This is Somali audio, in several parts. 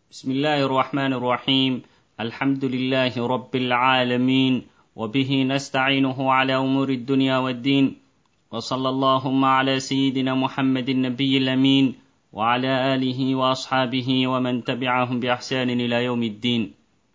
بسم الله الرحمن الرحيم الحمد لله رب العالمين وبه نستعينه على امور الدنيا والدين وصلى اللهم على سيدنا محمد النبي الامين وعلى اله واصحابه ومن تبعهم باحسان الى يوم الدين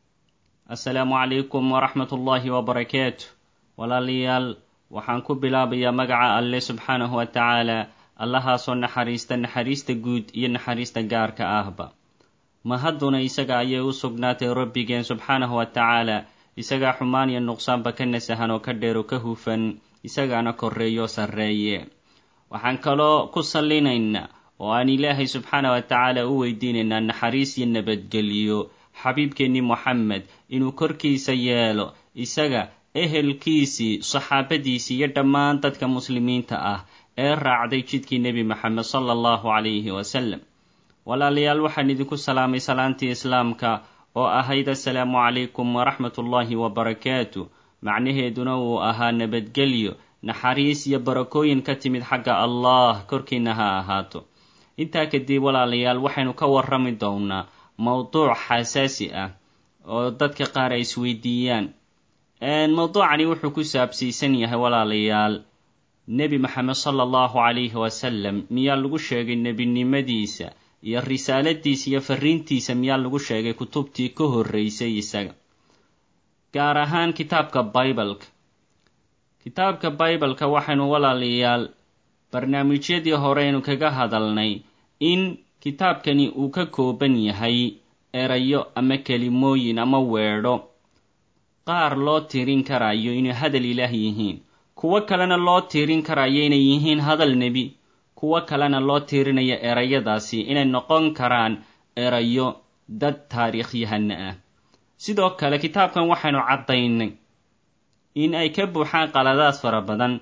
السلام عليكم ورحمه الله وبركاته walaalayaal waxaan ku bilaabayaa magaca alle subxaanahu wa tacaala allahaasoo naxariista naxariista guud iyo naxariista gaarka ahba mahadduna isaga ayay u sugnaatay rabbigeen subxaanahu wa tacaala isagaa xumaan iyo nuqsaanba ka nasahan oo ka dheer oo ka hufan isagaana korreeyo sarreeye waxaan kaloo ku sallinaynaa oo aan ilaahay subxaana wa tacaala u weydiinaynaa naxariis iyo nabadgeliyo xabiibkeennii moxamed inuu korkiisa yeelo isaga ehelkiisii saxaabadiisii iyo dhammaan dadka muslimiinta ah ee raacday jidkii nebi maxamed sala allahu calayhi wasalam walaalayaal waxaan idinku salaamay salaantii islaamka oo ahayd assalaamu calaykum waraxmat ullaahi wabarakaatu macnaheeduna uu ahaa nabadgelyo naxariis iyo barakooyin ka timid xagga allah korkiina ha ahaato intaa kadib walaalayaal waxaynu ka warrami doonaa mowduuc xasaasi ah oo dadka qaar ay isweydiiyaan mowduucani wuxuu ku saabsiisan yahay walaalayaal nebi maxamed sala allahu calayhi wasalam miyaa lagu sheegay nebinimadiisa iyo risaaladiisa iyo fariintiisa miyaa lagu sheegay kutubtii ka horreysay isaga gaar ahaan kitaabka bibaleka kitaabka bibaleka waxaynu walaalayaal barnaamijyadii horeynu kaga hadalnay in kitaabkani uu ka kooban yahay erayo ama kelimooyin ama weedho qaar loo tirin karayo inay hadal ilaah yihiin kuwo kalena loo tirin karayo inay yihiin hadal nebi kuwo kalena loo tirinayo erayadaasi inay noqon karaan erayo dad taariikhyahana ah sidoo kale kitaabkan waxaynu caddaynay in ay ka buuxaan qaladaad fara badan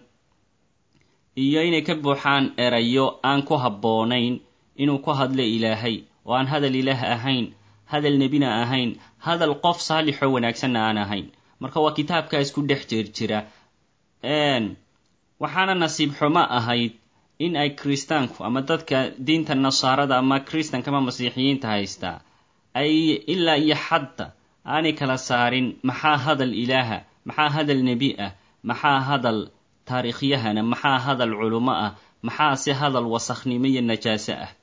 iyo inay ka buuxaan erayo aan ku habboonayn inuu ku hadlo ilaahay oo aan hadal ilaah ahayn hadal nebina ahayn hadal qof saalixoo wanaagsanna aan ahayn marka waa kitaabkaas ku dhex jeer jira waxaana nasiib xumo ahayd in ay kiristaanku ama dadka diinta nasaarada ama kiristanka ama masiixiyiinta haystaa ay ilaa iyo xadda aanay kala saarin maxaa hadal ilaaha maxaa hadal nebi ah maxaa hadal taariikhyahana maxaa hadal culummo ah maxaa se hadal wasakhnimo iyo najaaso ah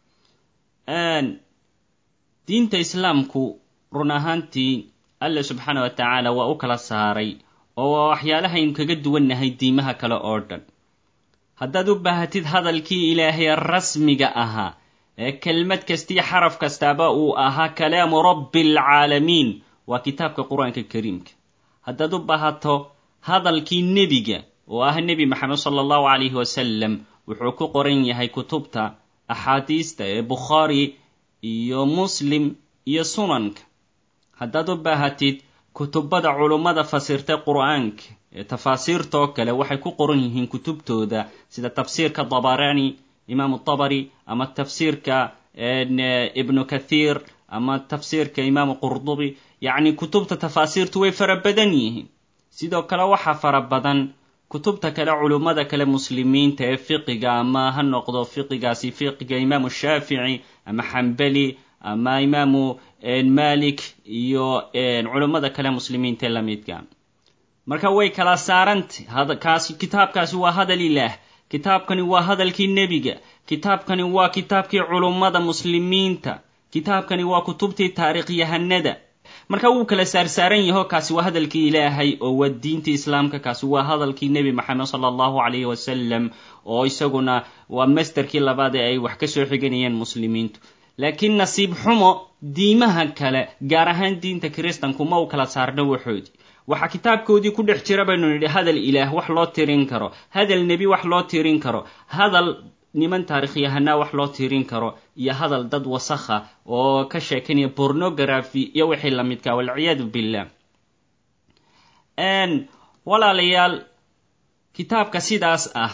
diinta islaamku run ahaantii alle subxaana wa tacaala waa u kala saaray oo waa waxyaalahaynu kaga duwannahay diimaha kale oo dhan haddaad u baahatid hadalkii ilaahay rasmiga ahaa ee kelmad kastiyo xaraf kastaaba uu ahaa kalaamu rabbi alcaalamiin waa kitaabka qur-aanka kariimka haddaad u baahato hadalkii nebiga oo ah nebi maxamed sala allahu calayhi wasalam wuxuu ku qoran yahay kutubta axaadiista ee bukhaari iyo muslim iyo sunanka haddaad u baahatid kutubada culummada fasirtay qur-aanka ee tafaasiirtoo kale waxay ku qoran yihiin kutubtooda sida tafsiirka dabarani imaamu tabari ama tafsiirka ibnu kathiir ama tafsiirka imaamu qurdubi yacni kutubta tafaasiirtu way fara badan yihiin sidoo kale waxaa fara badan kutubta kale culummada kale muslimiinta ee fiqiga ama ha noqdo fiqigaasi fiqiga imaamu shaafici ama xambali ama imaamu malik iyo culummada kale muslimiinta ee lamidka marka way kala saarantay kaasi kitaabkaasi waa hadal ilaah kitaabkani waa hadalkii nebiga kitaabkani waa kitaabkii culummada muslimiinta kitaabkani waa kutubtii taariikhyahanada marka wuu kala saarsaaran yaho kaasi waa hadalkii ilaahay oo waa diintii islaamka kaasi waa hadalkii nebi maxamed sala allahu calayhi wasalam oo isaguna waa masterkii labaad ee ay wax ka soo xiganayeen muslimiintu laakiin nasiib xumo diimaha kale gaar ahaan diinta kiristanku ma u kala saarno waxoodii waxaa kitaabkoodii ku dhex jira baynu nidhi hadal ilaah wax loo tirin karo hadal nebi wax loo tirin karo hadal niman taarikhyahanaa wax loo tirin karo iyo hadal dad wasakha oo ka sheekanaya bornography iyo wixii lamidka walciyaadu billah walaalayaal kitaabka sidaas ah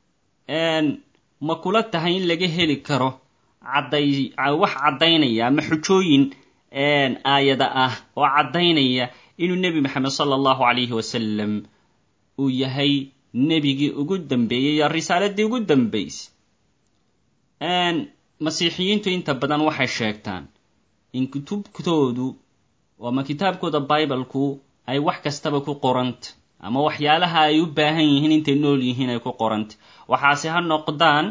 ma kula tahay in laga heli karo cadday wax caddaynaya ama xujooyin aayada ah oo caddaynaya inuu nebi maxamed sala allahu calayhi wasalam uu yahay nebigii ugu dambeeyey iyo risaaladii ugu dambaysay masiixiyiintu inta badan waxay sheegtaan in kutubtoodu ama kitaabkooda bibalku ay wax kastaba ku qoranta ama waxyaalaha ay u baahan yihiin intay nool yihiin ay ku qoranta waxaase ha noqdaan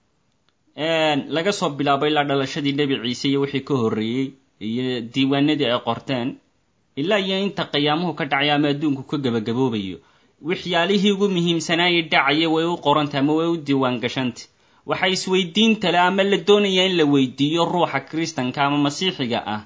laga soo bilaabo ilaa dhalashadii nebi ciise iyo wixii ka horreeyey iyo diiwaanadii ay qorteen ilaa iyo inta qiyaamuhu ka dhacaya ama adduunku ka gebagaboobayo waxyaalihii ugu muhiimsanaayay dhacaya way u qoranta ama way u diiwaan gashanta waxaa isweydiinta le ama la doonaya in la weydiiyo ruuxa kristanka ama masiixiga ah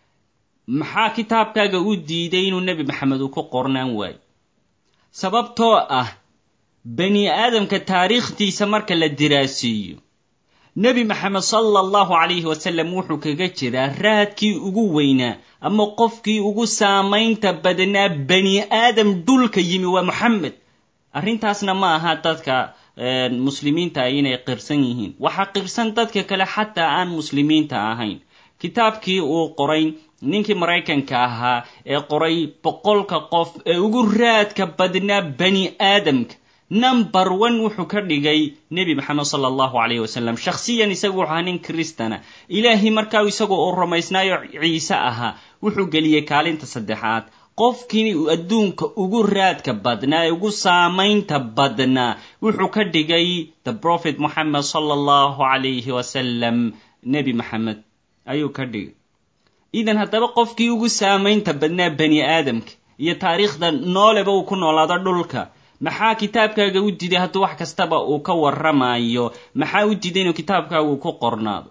maxaa kitaabkaaga u diiday inuu nebi maxamed uu ku qornaan waayo sababtoo ah bani aadamka taariikhdiisa marka la diraasiiyo nebi maxamed sala allahu calayhi wasalam wuxuu kaga jiraa raadkii ugu weynaa ama qofkii ugu saamaynta badnaa bani aadam dhulka yimi waa moxamed arrintaasna ma aha dadka muslimiinta ah inay qirsan yihiin waxaa qirsan dadka kale xataa aan muslimiinta ahayn kitaabkii uu qoray ninkii maraykanka ahaa ee qoray boqolka qof ee ugu raadka badnaa bani aadamka number one wuxuu ka dhigay nebi maxamed sala allahu calayh wasalam shakhsiyan isagu wuxuu ahaa nin kristana ilaahay markaa isagoo uu rumaysnaayo ciise ahaa wuxuu geliyey kaalinta saddexaad qofkii adduunka ugu raadka badnaa ee ugu saamaynta badnaa wuxuu ka dhigay the prophet moxamed sala allahu calayhi wasalam nebi maxamed ayuu ka dhigay idan haddaba qofkii ugu saamaynta badnaa bani aadamka iyo taariikhda nooleba uu ku noolaado dhulka maxaa kitaabkaaga u diiday hadduu wax kastaba uu ka warramayo maxaa u diiday inuu kitaabkaagu ku qornaado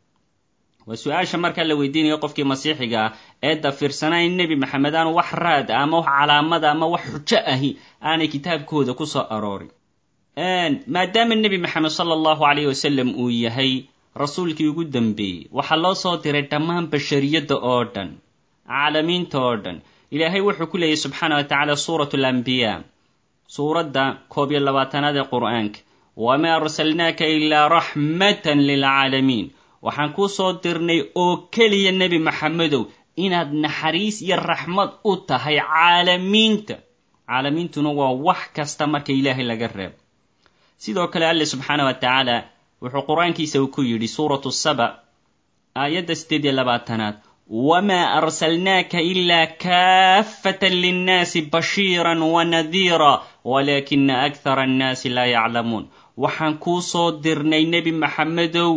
waa su-aasha markaa la weydiinayo qofkii masiixiga ah ee dafirsanaa in nebi maxamed aanu wax raad ah ama wax calaamada ama wax xujo ahi aanay kitaabkooda ku soo aroorin maadaama nebi maxamed sala allahu calayh wasalam uu yahay rasuulkii ugu dambeeyey waxaa loo soo diray dhammaan bashariyadda oo dhan caalamiinta oo dhan ilaahay wuxuu ku leeyahy subxaana wa tacaala suurat alambiyaa suuradda koob iyo labaatanaad ee qur'aanka wamaa arsalnaaka ilaa raxmatan lilcaalamiin waxaan kuu soo dirnay oo keliya nebi maxamedow inaad naxariis iyo raxmad u tahay caalamiinta caalamiintuna waa wax kasta marka ilaahay laga reebo sidoo kale alle subxaana wa tacaala wuxuu qur-aankiisa uu ku yidhi suuratu saba aayadda siddeed iyo labaatanaad wamaa arsalnaaka ilaa kaafatan linnaasi bashiiran wanadiira walaakina akhara annaasi laa yaclamuun waxaan kuu soo dirnay nebi maxamedow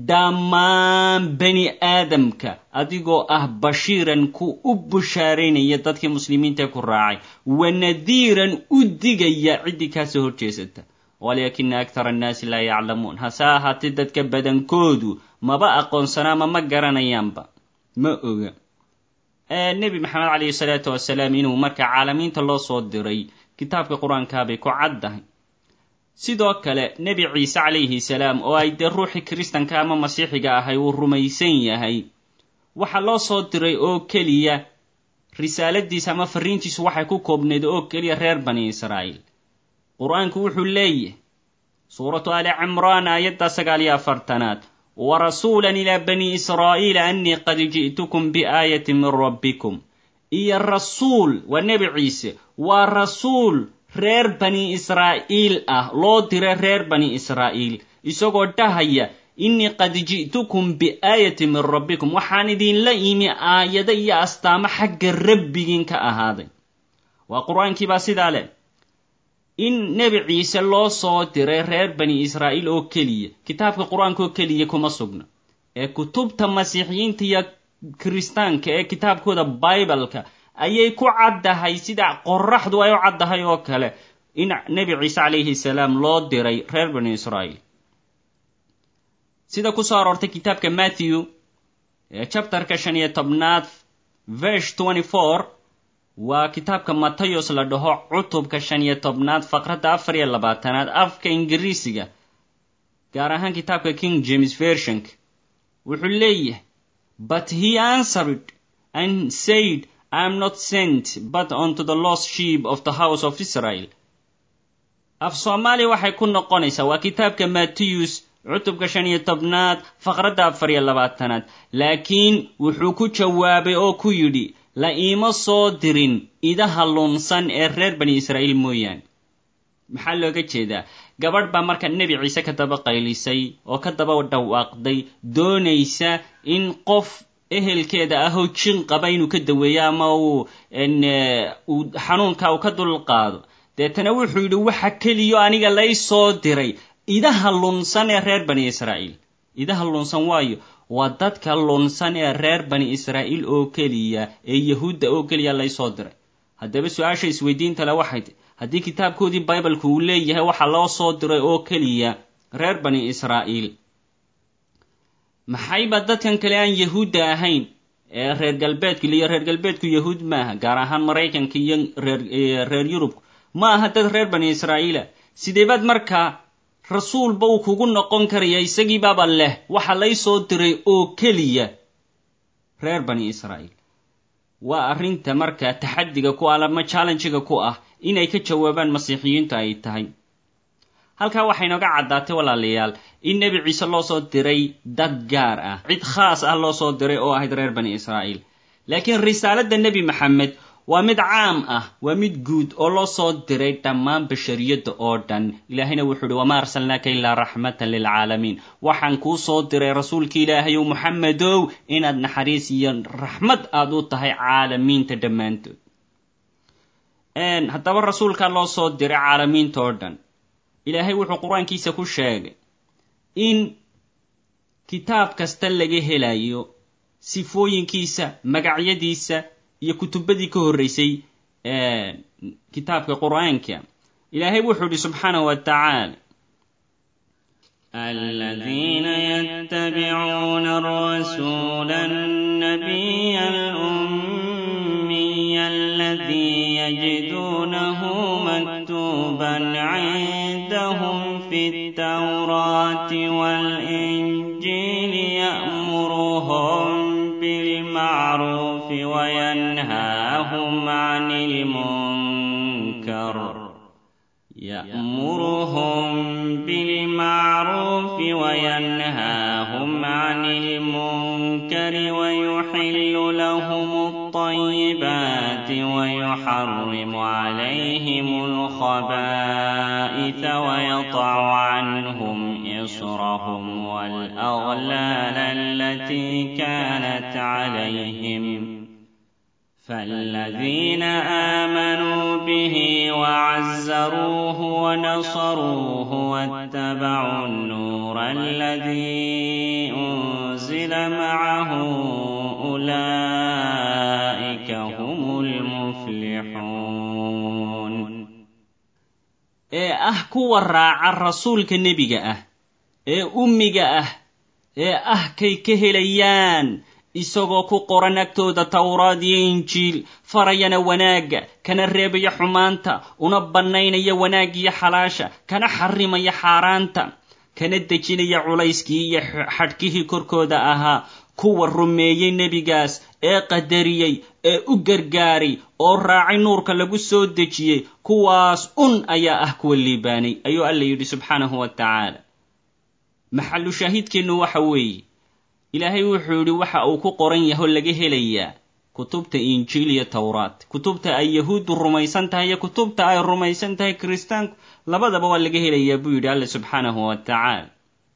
dhammaan bani aadamka adigoo ah bashiiran ku u bushaaraynaya dadkii muslimiinta ku raacay wanadiiran u digaya ciddii kaasoo horjeesata walaakina akhara annaasi laa yaclamuun hase ahaatee dadka badankoodu maba aqoonsana ama ma garanayaanba ma oga nebi maxamed calayhi salaatu wasalaam inuu marka caalamiinta loo soo diray kitaabka qur-aankaabay ku caddahay sidoo kale nebi ciise calayhi salaam oo ay dee ruuxii kiristanka ama masiixiga ahay uu rumaysan yahay waxaa loo soo diray oo keliya risaaladiisa ama fariintiisu waxay ku koobnayd oo keliya reer bani israa'iil qur-aanku wuxuu leeyahay suuratu ali cimraan aayadda sagaal iyo afartanaad warasuulan ilaa bani israa'iila annii qad ji'tukum biaayatin min rabbikum iyo rasuul waa nebi ciise waa rasuul reer bani israa'iil ah loo dira reer bani israa'iil isagoo dhahaya innii qad ji'tukum biaayatin min rabbikum waxaan idinla imi aayado iyo astaamo xagga rabbigiin ka ahaaday waa qur-aankii baa sidaa leh in nebi ciise loo soo diray reer bani israa'iil oo keliya kitaabka qur-aanka oo keliya kuma sugna ee kutubta masiixiyiinta iyo kiristaanka ee kitaabkooda bibaleka ayay ku caddahay sida qoraxdu ay u caddahay oo kale in nebi ciise calayhi salaam loo diray reer bani israa'iil sida kusoo aroortay kitaabka matthew ee chapterka shan iyo tobnaad verse twenty four waa kitaabka matayos la dhaho cutubka shan iyo tobnaad faqradda afar iyo labaatanaad afka ingiriisiga gaar ahaan kitaabka king james versionka wuxuu leeyahay but he answered and said i am not sent but unto the lost sheep of the house of israel af soomaaliya waxay ku noqonaysaa waa kitaabka matthews cutubka shan iyo tobnaad faqradda afar iyo labaatanaad laakiin wuxuu ku jawaabay oo ku yidhi la iima soo dirin idaha lunsan ee reer bani israa'iil mooyaane maxaa looga jeedaa gabadh baa marka nebi ciise ka daba qaylisay oo ka daba dhawaaqday doonaysa in qof ehelkeeda ahoo jin qaba inuu ka daweeyo ama uu uu xanuunka uu ka dulqaado deetana wuxuu yidhi waxa keliyo aniga lay soo diray idaha lunsan ee reer bani israa'iil idaha lunsan waayo waa dadka lunsan ee reer bani israa'iil oo keliya ee yahuudda oo keliya lay soo diray haddaba su-aasha isweydiinta le waxay ti haddii kitaabkoodii bibaleka uu leeyahay waxaa loo soo diray oo keliya reer bani israa'iil maxayba dadkan kale aan yahuudda ahayn ee reer galbeedku iyo reer galbeedku yahuud maaha gaar ahaan maraykanka iyo reer reer yurubku ma aha dad reer bani israa'iila sideebaad markaa rasuulba uu kugu noqon karaya isagiibaaba leh waxa lay soo diray oo keliya reer bani israa'iil waa arrinta markaa taxaddiga ku ah ama challenjiga ku ah inay ka jawaabaan masiixiyiintu ay tahay halkaa waxay nooga caddaatay walaalayaal in nebi ciise loo soo diray dad gaar ah cid khaas ah loo soo diray oo ahayd reer bani israa'iil laakiin risaaladda nebi maxamed waa mid caam ah waa mid guud oo loo soo diray dhammaan bashariyadda oo dhan ilaahayna wuxuu uhi wamaa arsalnaaka ilaa raxmatan lilcaalamiin waxaan kuu soo diray rasuulka ilaahayow moxamedow inaad naxariis iyo raxmad aad u tahay caalamiinta dhammaantood haddaba rasuulkaa loo soo diray caalamiinta oo dhan ilaahay wuxuu qur-aankiisa ku sheegay in kitaab kasta laga helayo sifooyinkiisa magacyadiisa iyo kutubadii ka horreysay kitaabka qur-aanka ilaahay wuxuu idhi subxaanahu wa tacaala الذين يتبعون الرسول النبي الأمي الذي يجدونه مكتوبا عندهم في التوراة والإنجيل يأمرهم بالمعروف وينهاهم عن المنكر يأمرهم بالمعروف وينهاهم عن المنكر ويحل لهم الطيبات ويحرم عليهم الخبائث ويضع عنهم إصرهم والأغلال التي كانت عليهم فالذين آمنوا به وعزروه ونصروه واتبعوا النور الذي أنزل معه أولئك هم المفلحون ee ah kuwa raaca rasuulka nebiga ah ee ummiga ah ee ah kay ka helayaan isagoo ku qoran agtooda tawraad iyo injiil farayana wanaagga kana reebaya xumaanta una bannaynaya wanaaggiyo xalaasha kana xarimaya xaaraanta kana dejinaya culayskii iyo xadhkihii korkooda ahaa kuwa rumeeyey nebigaas ee qadariyey ee u gargaaray oo raacay nuurka lagu soo dejiyey kuwaas un ayaa ah kuwa liibaanay ayuu alla yidhi subxaanahu wa tacaala maxallu shaahidkeennu waxa weeye ilaahay wuxuu yidhi waxa uu ku qoran yaho laga helayaa kutubta injiil iyo towraat kutubta ay yahuuddu rumaysan tahay iyo kutubta ay rumaysan tahay kiristaanku labadaba waa laga helayaa buu yidhi alla subxaanahu wa tacaala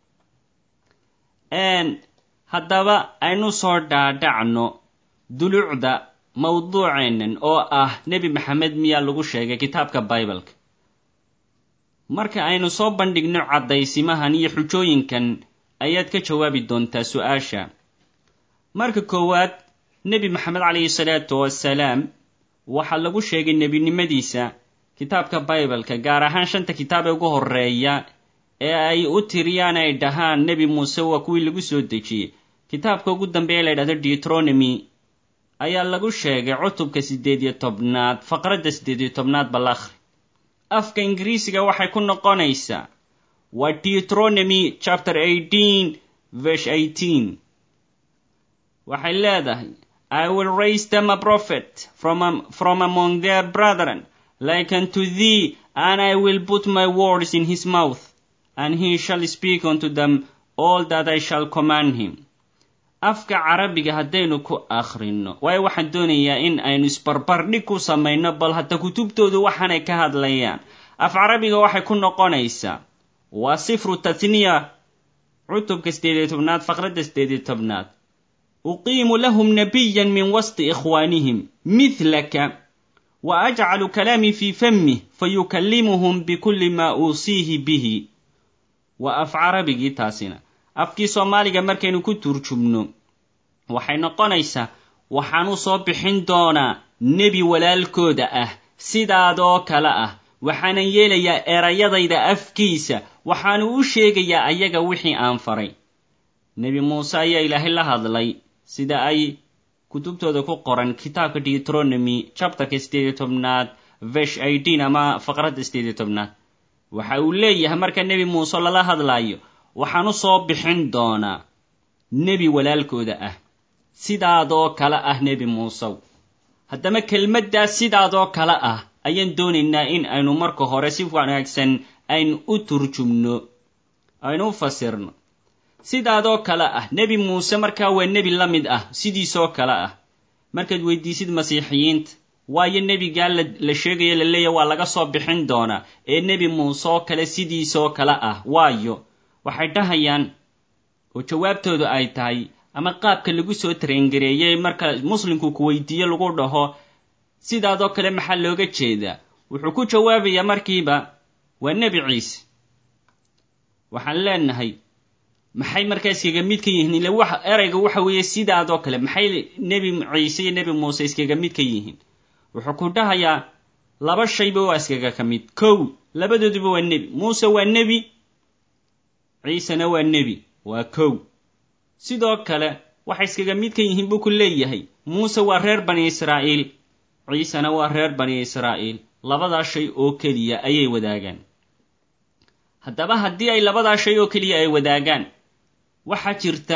haddaba aynu soo dhaadhacno dulucda mawduuceennan oo ah nebi maxamed miyaa lagu sheegay kitaabka bibaleka marka aynu soo bandhigno caddaysimahan iyo xujooyinkan ayaad ka jawaabi doontaa su-aasha marka koowaad nebi maxamed calayhi salaatu wasalaam waxaa lagu sheegay nebinimadiisa kitaabka bibaleka gaar ahaan shanta kitaab ee ugu horreeya ee ay u tiriyaan ay dhahaan nebi muuse waa kuwii lagu soo dejiyey kitaabka ugu dambeeya la ydhahdo deutronomy ayaa lagu sheegay cutubka siddeed iyo tobnaad faqradda siddeed iyo tobnaad balakhri afka ingiriisiga waxay ku noqonaysaa waa deutronomy chapter eighteen verse eighteen waxay leedahay i will raise them a prophet from, um, from among their brethren like unto thee and i will put my words in his mouth and he shall speak unto them all that I shall command him afka carabiga haddaynu ku akhrino waayo waxaan doonayaa in aynu isbarbardhig ku samayno bal hadda kutubtoodu waxaanay ka hadlayaan af carabiga waxay ku noqonaysaa waa sifru tathniya cutubka siddeed iyo tobnaad faqradda siddeed iyo tobnaad uqiimu lahum nabiyan min wasti ikhwaanihim mithlaka wa ajcalu kalaamii fii famih fayukallimuhum bikulli maa uusiihi bihi waa af carabigii taasina afkii soomaaliga markaynu ku turjubno waxay noqonaysaa waxaan u soo bixin doonaa nebi walaalkooda ah sidaadoo kale ah waxaanan yeelayaa erayadayda afkiisa waxaanu u sheegayaa ayaga wixii aan faray nebi muuse ayaa ilaahay la hadlay sida ay kutubtooda ku qoran kitaabka deuteronomy chapterka sideediyo tobnaad vesh idin ama faqradda sideediyo tobnaad waxa uu leeyahay marka nebi muuse lala hadlaayo waxaan u soo bixin doonaa nebi walaalkooda ah sidaadoo kale ah nebi muusew haddaba kelmaddaas sidaadoo kale ah ayaan doonaynaa in aynu marka hore si wanaagsan aynu u turjumno aynu u fasirno sidaadoo kale ah nebi muuse markaa waa nebi la mid ah sidiisoo kale ah markaad weydiisid masiixiyiinta waayo nebigaa la sheegayo la leeyahy waa laga soo bixin doonaa ee nebi muuse oo kale sidiisoo kale ah waayo waxay dhahayaan oo jawaabtoodu ay tahay ama qaabka lagu soo tarengareeyey marka muslimku ku weydiiyo lagu dhaho sidaadoo kale maxaa looga jeedaa wuxuu ku jawaabayaa markiiba waa nebi ciise waxaan leenahay maxay markaa iskaga mid ka yihiin ila wax erayga waxa weeye sidaadoo kale maxay nebi ciise iyo nebi muuse iskaga mid ka yihiin wuxuu ku dhahayaa laba shayba waa iskaga ka mid kow labadooduba waa nebi muuse waa nebi ciisena waa nebi waa kow sidoo kale waxay iskaga mid ka yihiin buu ku leeyahay muuse waa reer bani israa'iil ciisena waa reer bani israa'iil labadaa shay oo keliya ayay wadaagaan haddaba haddii ay labadaa shay oo keliya ay wadaagaan waxaa jirta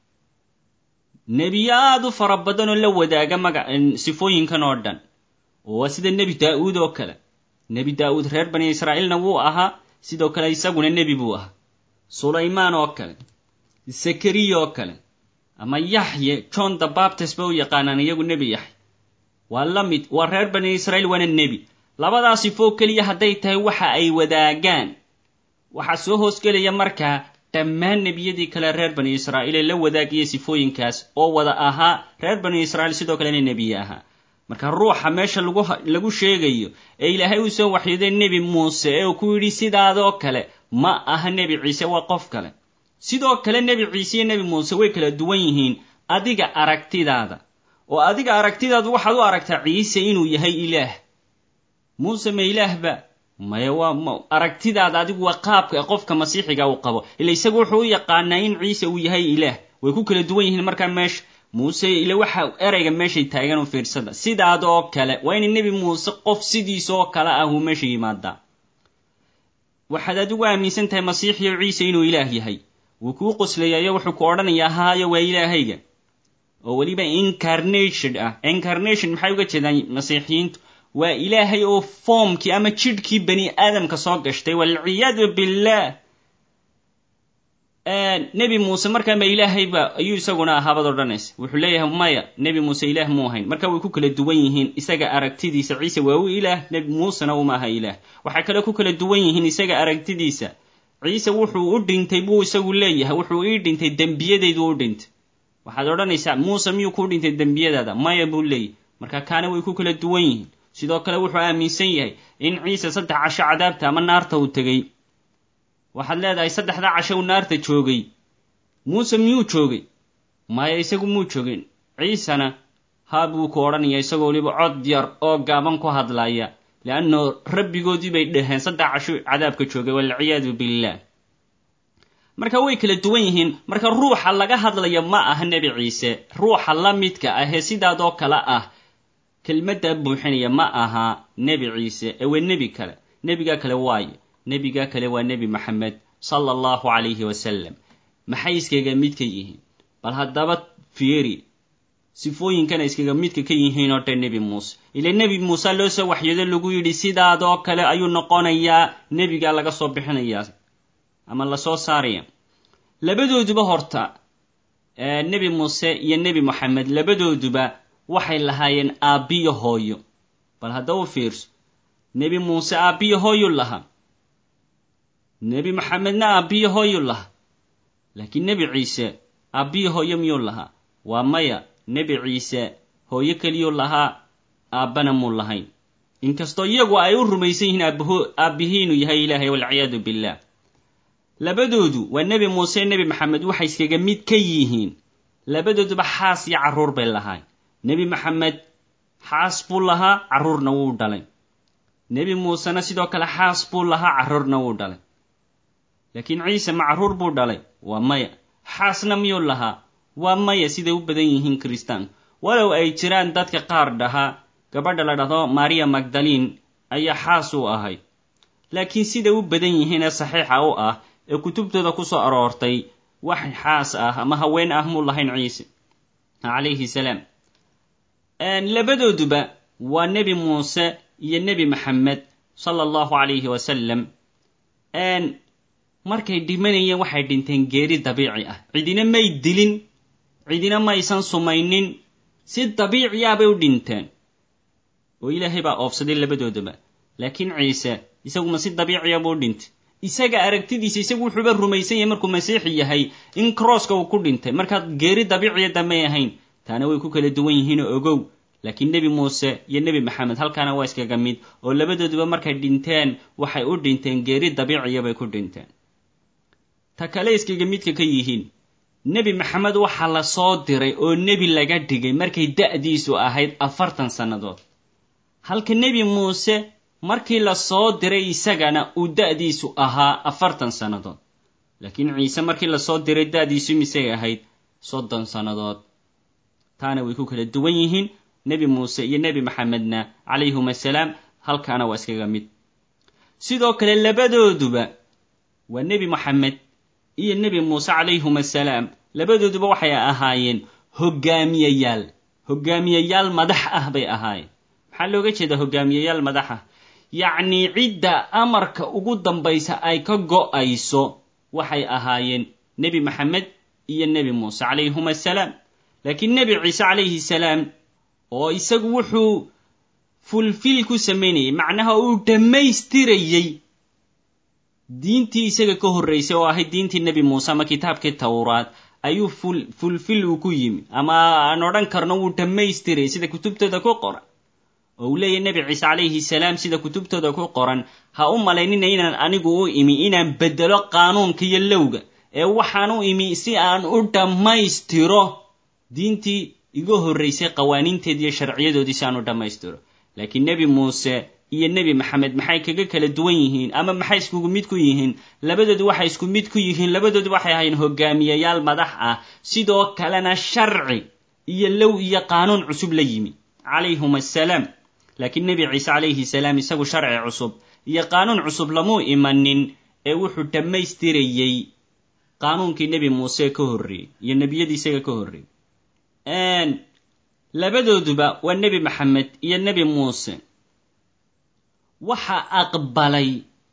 nebiyo aada u fara badan oo la wadaaga maga sifooyinkan oo dhan oo waa sida nebi daa'uud oo kale nebi daa'uud reer bani israa'iilna wuu ahaa sidoo kale isaguna nebi buu ahaa sulaymaan oo kale zakariya oo kale ama yaxye john the baptist ba u yaqaanaan iyagu nebi yaxye waa la mid waa reer bani israa'iil waana nebi labadaa sifoo keliya hadday tahay waxa ay wadaagaan waxaa soo hoosgelaya markaa dhammaan nebiyadii kale reer bani israa'iil ee la wadaagaya sifooyinkaas oo wada ahaa reer bani israa'iil sidoo kalena nebiye ahaa marka ruuxa meesha lagu lagu sheegayo ee ilaahay uu soo waxyooday nebi muuse ee uu ku yidhi sidaadoo kale ma aha nebi ciise waa qof kale sidoo kale nebi ciise iyo nebi muuse way kala duwan yihiin adiga aragtidaada oo adiga aragtidaadu waxaad u aragtaa ciise inuu yahay ilaah muuse ma ilaahba maya waa aragtidaada adigu waa qaabka qofka masiixiga uu qabo ila isagu wuxuu u yaqaanaa in ciise uu yahay ilaah way ku kala duwan yihiin markaa meesha muuse ila waxa erayga meeshay taagan u fiirsada sidaadoo kale waa in nebi muuse qof sidiisoo kale ah uu meesha yimaadaa waxaad adigu aaminsan tahay masiixiyo ciise inuu ilaah yahay wuu kuu qoslayayo wuxuu ku odhanayaa haayo waa ilaahayga oo weliba incarnation ah incarnation maxay uga jeedaan masiixiyiintu waa ilaahay oo foomkii ama jidhkii bani aadamka soo gashtay walciyaadu billah nebi muuse markaa ma ilaahayba ayuu isaguna ahaabad odhanaysa wuxuu leeyahay maya nebi muuse ilaah muu ahayn marka way ku kala duwan yihiin isaga aragtidiisa ciise waa u ilaah nebi muusena uma aha ilaah waxay kale ku kala duwan yihiin isaga aragtidiisa ciise wuxuu u dhintay buu isagu leeyahay wuxuu ii dhintay dembiyadaydu u dhintay waxaad odhanaysaa muuse miyuu kuu dhintay dembiyadaada maya buu leeyahy marka kaana way ku kala duwan yihiin sidoo kale wuxuu aaminsan yahay in ciise saddex casho cadaabta ama naarta uu tegey waxaad leedahay saddexdaa casho uu naarta joogay muuse miyuu joogay maya isagu muu joogin ciisena haa buu ku odhanaya isagoo weliba cod yar oo gaaban ku hadlaya leanno rabbigoodii bay dhaheen saddex casho cadaabka joogay walciyaadu billah marka way kala duwan yihiin marka ruuxa laga hadlaya ma aha nebi ciise ruuxa la midka ah ee sidaadoo kale ah kelmaddaa buuxinaya ma aha nebi ciise ee waa nebi kale nebiga kale waayo nebiga kale waa nebi maxamed sala allahu calayhi wasalam maxay iskaga midka yihiin bal haddaba fieri sifooyinkana iskaga midka ka yihiin oo dhan nebi muuse ila nebi muuse loo soo waxyoodo lagu yidhi sidaadoo kale ayuu noqonayaa nebigaa laga soo bixinayaa ama lasoo saaraya labadooduba horta nebi muuse iyo nebi moxamed labadooduba waxay lahaayeen aabbiyo hooyo bal haddaba u fiirso nebi muuse aabbiyo hooyuu lahaa nebi maxamedna aabbiyo hooyuu lahaa laakiin nebi ciise aabbiyo hooyo miyuu lahaa waa maya nebi ciise hooyo keliyuu lahaa aabbana muu lahayn inkastoo iyagu ay u rumaysan yihiin aabbaho aabbihii inuu yahay ilaahay walciyaadu billah labadoodu waa nebi muuse nebi maxamed waxay iskaga mid ka yihiin labadooduba xaas iyo carruur bay lahaay nebi maxamed xaas buu lahaa carruurna wuu dhalay nebi muusena sidoo kale xaas buu lahaa carruurna wuu dhalay laakiin ciise ma carruur buu dhalay waa maya xaasna miyuu lahaa waa maya siday u badan yihiin kiristaanku walow ay jiraan dadka qaar dhahaa gabadha la dhahdo maria magdaliin ayaa xaas u ahayd laakiin siday u badan yihiin ee saxiixa u ah ee kutubtooda ku soo aroortay wax xaas ah ama haween ah muu lahayn ciise calayhi salaam labadooduba waa nebi muuse iyo nebi maxamed sala allahu calayhi wasalam markay dhimanayeen waxay dhinteen geeri dabiici ah cidina may dilin cidina maysan sumaynin si dabiici ah bay u dhinteen oo ilaahay baa oofsaday labadoodaba laakiin ciise isaguma si dabiiciya buu u dhintay isaga aragtidiisa isagu wuxuuba rumaysan yahay markuu masiixi yahay in crosska uu ku dhintay markaad geeri dabiiciya damay ahayn taana way ku kala duwan yihiinoo ogow laakiin nebi muuse iyo nebi maxamed halkaana waa iskaga mid oo labadooduba markay dhinteen waxay u dhinteen geeri dabiiciya bay ku dhinteen ta kale iskaga midka ka yihiin nebi maxamed waxaa la soo diray oo nebi laga dhigay markay da'diisu ahayd afartan sannadood halka nebi muuse markii la soo diray isagana uu da'diisu ahaa afartan sannadood laakiin ciise markii lasoo diray da'diisu misay ahayd soddon sannadood taana way ku kala duwan yihiin nebi muuse iyo nebi maxamedna calayhum assalaam halkaana waa iskaga mid sidoo kale labadooduba waa nebi moxamed iyo nebi muuse calayhum assalaam labadooduba waxay ahaayeen hoggaamiyayaal hoggaamiyayaal madax ah bay ahaayeen maxaa looga jeedaa hoggaamiyayaal madax ah yacnii cidda amarka ugu dambaysa ay ka go'ayso waxay ahaayeen nebi maxamed iyo nebi muuse calayhum assalaam laakiin nebi ciise calayhi salaam oo isagu wuxuu fulfil ku samaynayay macnaha uu dhammaystirayey diintii isaga ka horraysay oo ahayd diintii nebi muuse ama kitaabkii tawraad ayuu ful fulfil uu ku yimi ama aan odhan karno wuu dhammaystirayay sida kutubtooda ku qoran oo uu leeyahy nebi ciise calayhi salaam sida kutubtooda ku qoran ha u malaynina inaan anigu u imi inaan beddelo qaanuunka iyo lowga ee waxaan u imi si aan u dhammaystiro diintii iga horraysay qawaaniinteed iyo sharciyadoodii si aan u dhammaystiro laakiin nebi muuse iyo nebi maxamed maxay kaga kala duwan yihiin ama maxay iskugu mid ku yihiin labadoodu waxay isku mid ku yihiin labadoodu waxay ahayn hogaamiyayaal madax ah sidoo kalena sharci iyo low iyo qaanuun cusub la yimi calayhum assalaam laakiin nebi ciise calayhi salaam isagu sharci cusub iyo qaanuun cusub lamuu imanin ee wuxuu dhammaystirayey qaanuunkii nebi muuse ka horreeyey iyo nebiyadii isaga ka horreeyey labadooduba waa nebi maxamed iyo nebi muuse waxa aqbalay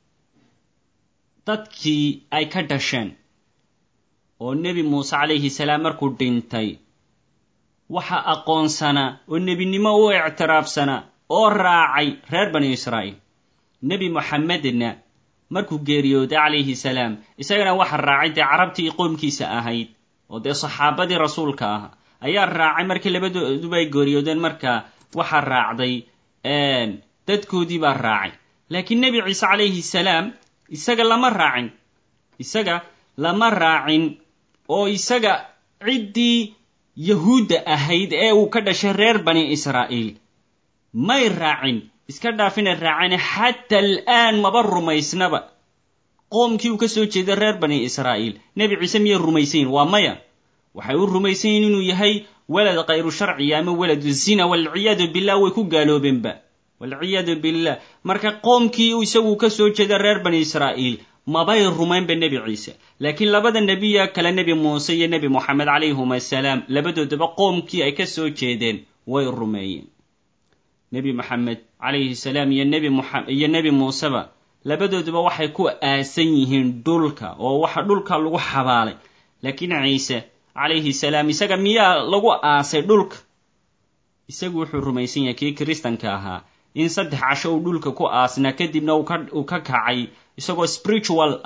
dadkii ay ka dhasheen oo nebi muuse calayhi salaam markuu dhintay waxa aqoonsanaa oo nebinimo u ictiraafsanaa oo raacay reer bani israa'iil nebi moxamedna markuu geeriyooday calayhi salaam isagana waxa raacay dee carabtii qoomkiisa ahayd oo dee saxaabadii rasuulka ah ayaa raacay markii labadooduba ay geeriyoodeen markaa waxaa raacday dadkoodii baa raacay laakiin nebi ciise calayhi salaam isaga lama raacin isaga lama raacin oo isaga ciddii yahuudda ahayd ee uu ka dhashay reer bani israa'iil may raacin iska dhaafina raacane xata al'aan maba rumaysnaba qoomkii uu ka soo jeeday reer bani israa'iil nebi ciise miyay rumaysayin waa maya waxay u rumaysan yihin inuu yahay walad khayru sharciya ama waladu zina walciyaadu billah way ku gaaloobeenba walciyaadu billah marka qoomkii isagu ka soo jeeda reer bani israa'iil mabay rumaynba nebi ciise laakiin labada nebiya kale nebi muuse iyo nebi moxamed calayhum assalaam labadoodaba qoomkii ay ka soo jeedeen way rumeeyeen nebi moxamed calayhi salaam iyo nebi iyo nebi muuseba labadooduba waxay ku aasan yihiin dhulka oo waxa dhulka lagu xabaalay laakiin ciise calayhi salaam isaga miyaa lagu aasay dhulka isagu wuxuu rumaysan yahay kii kiristanka ahaa in saddex casho uu dhulka ku aasnaa kadibna uu ka kacay isagoo spiritual ah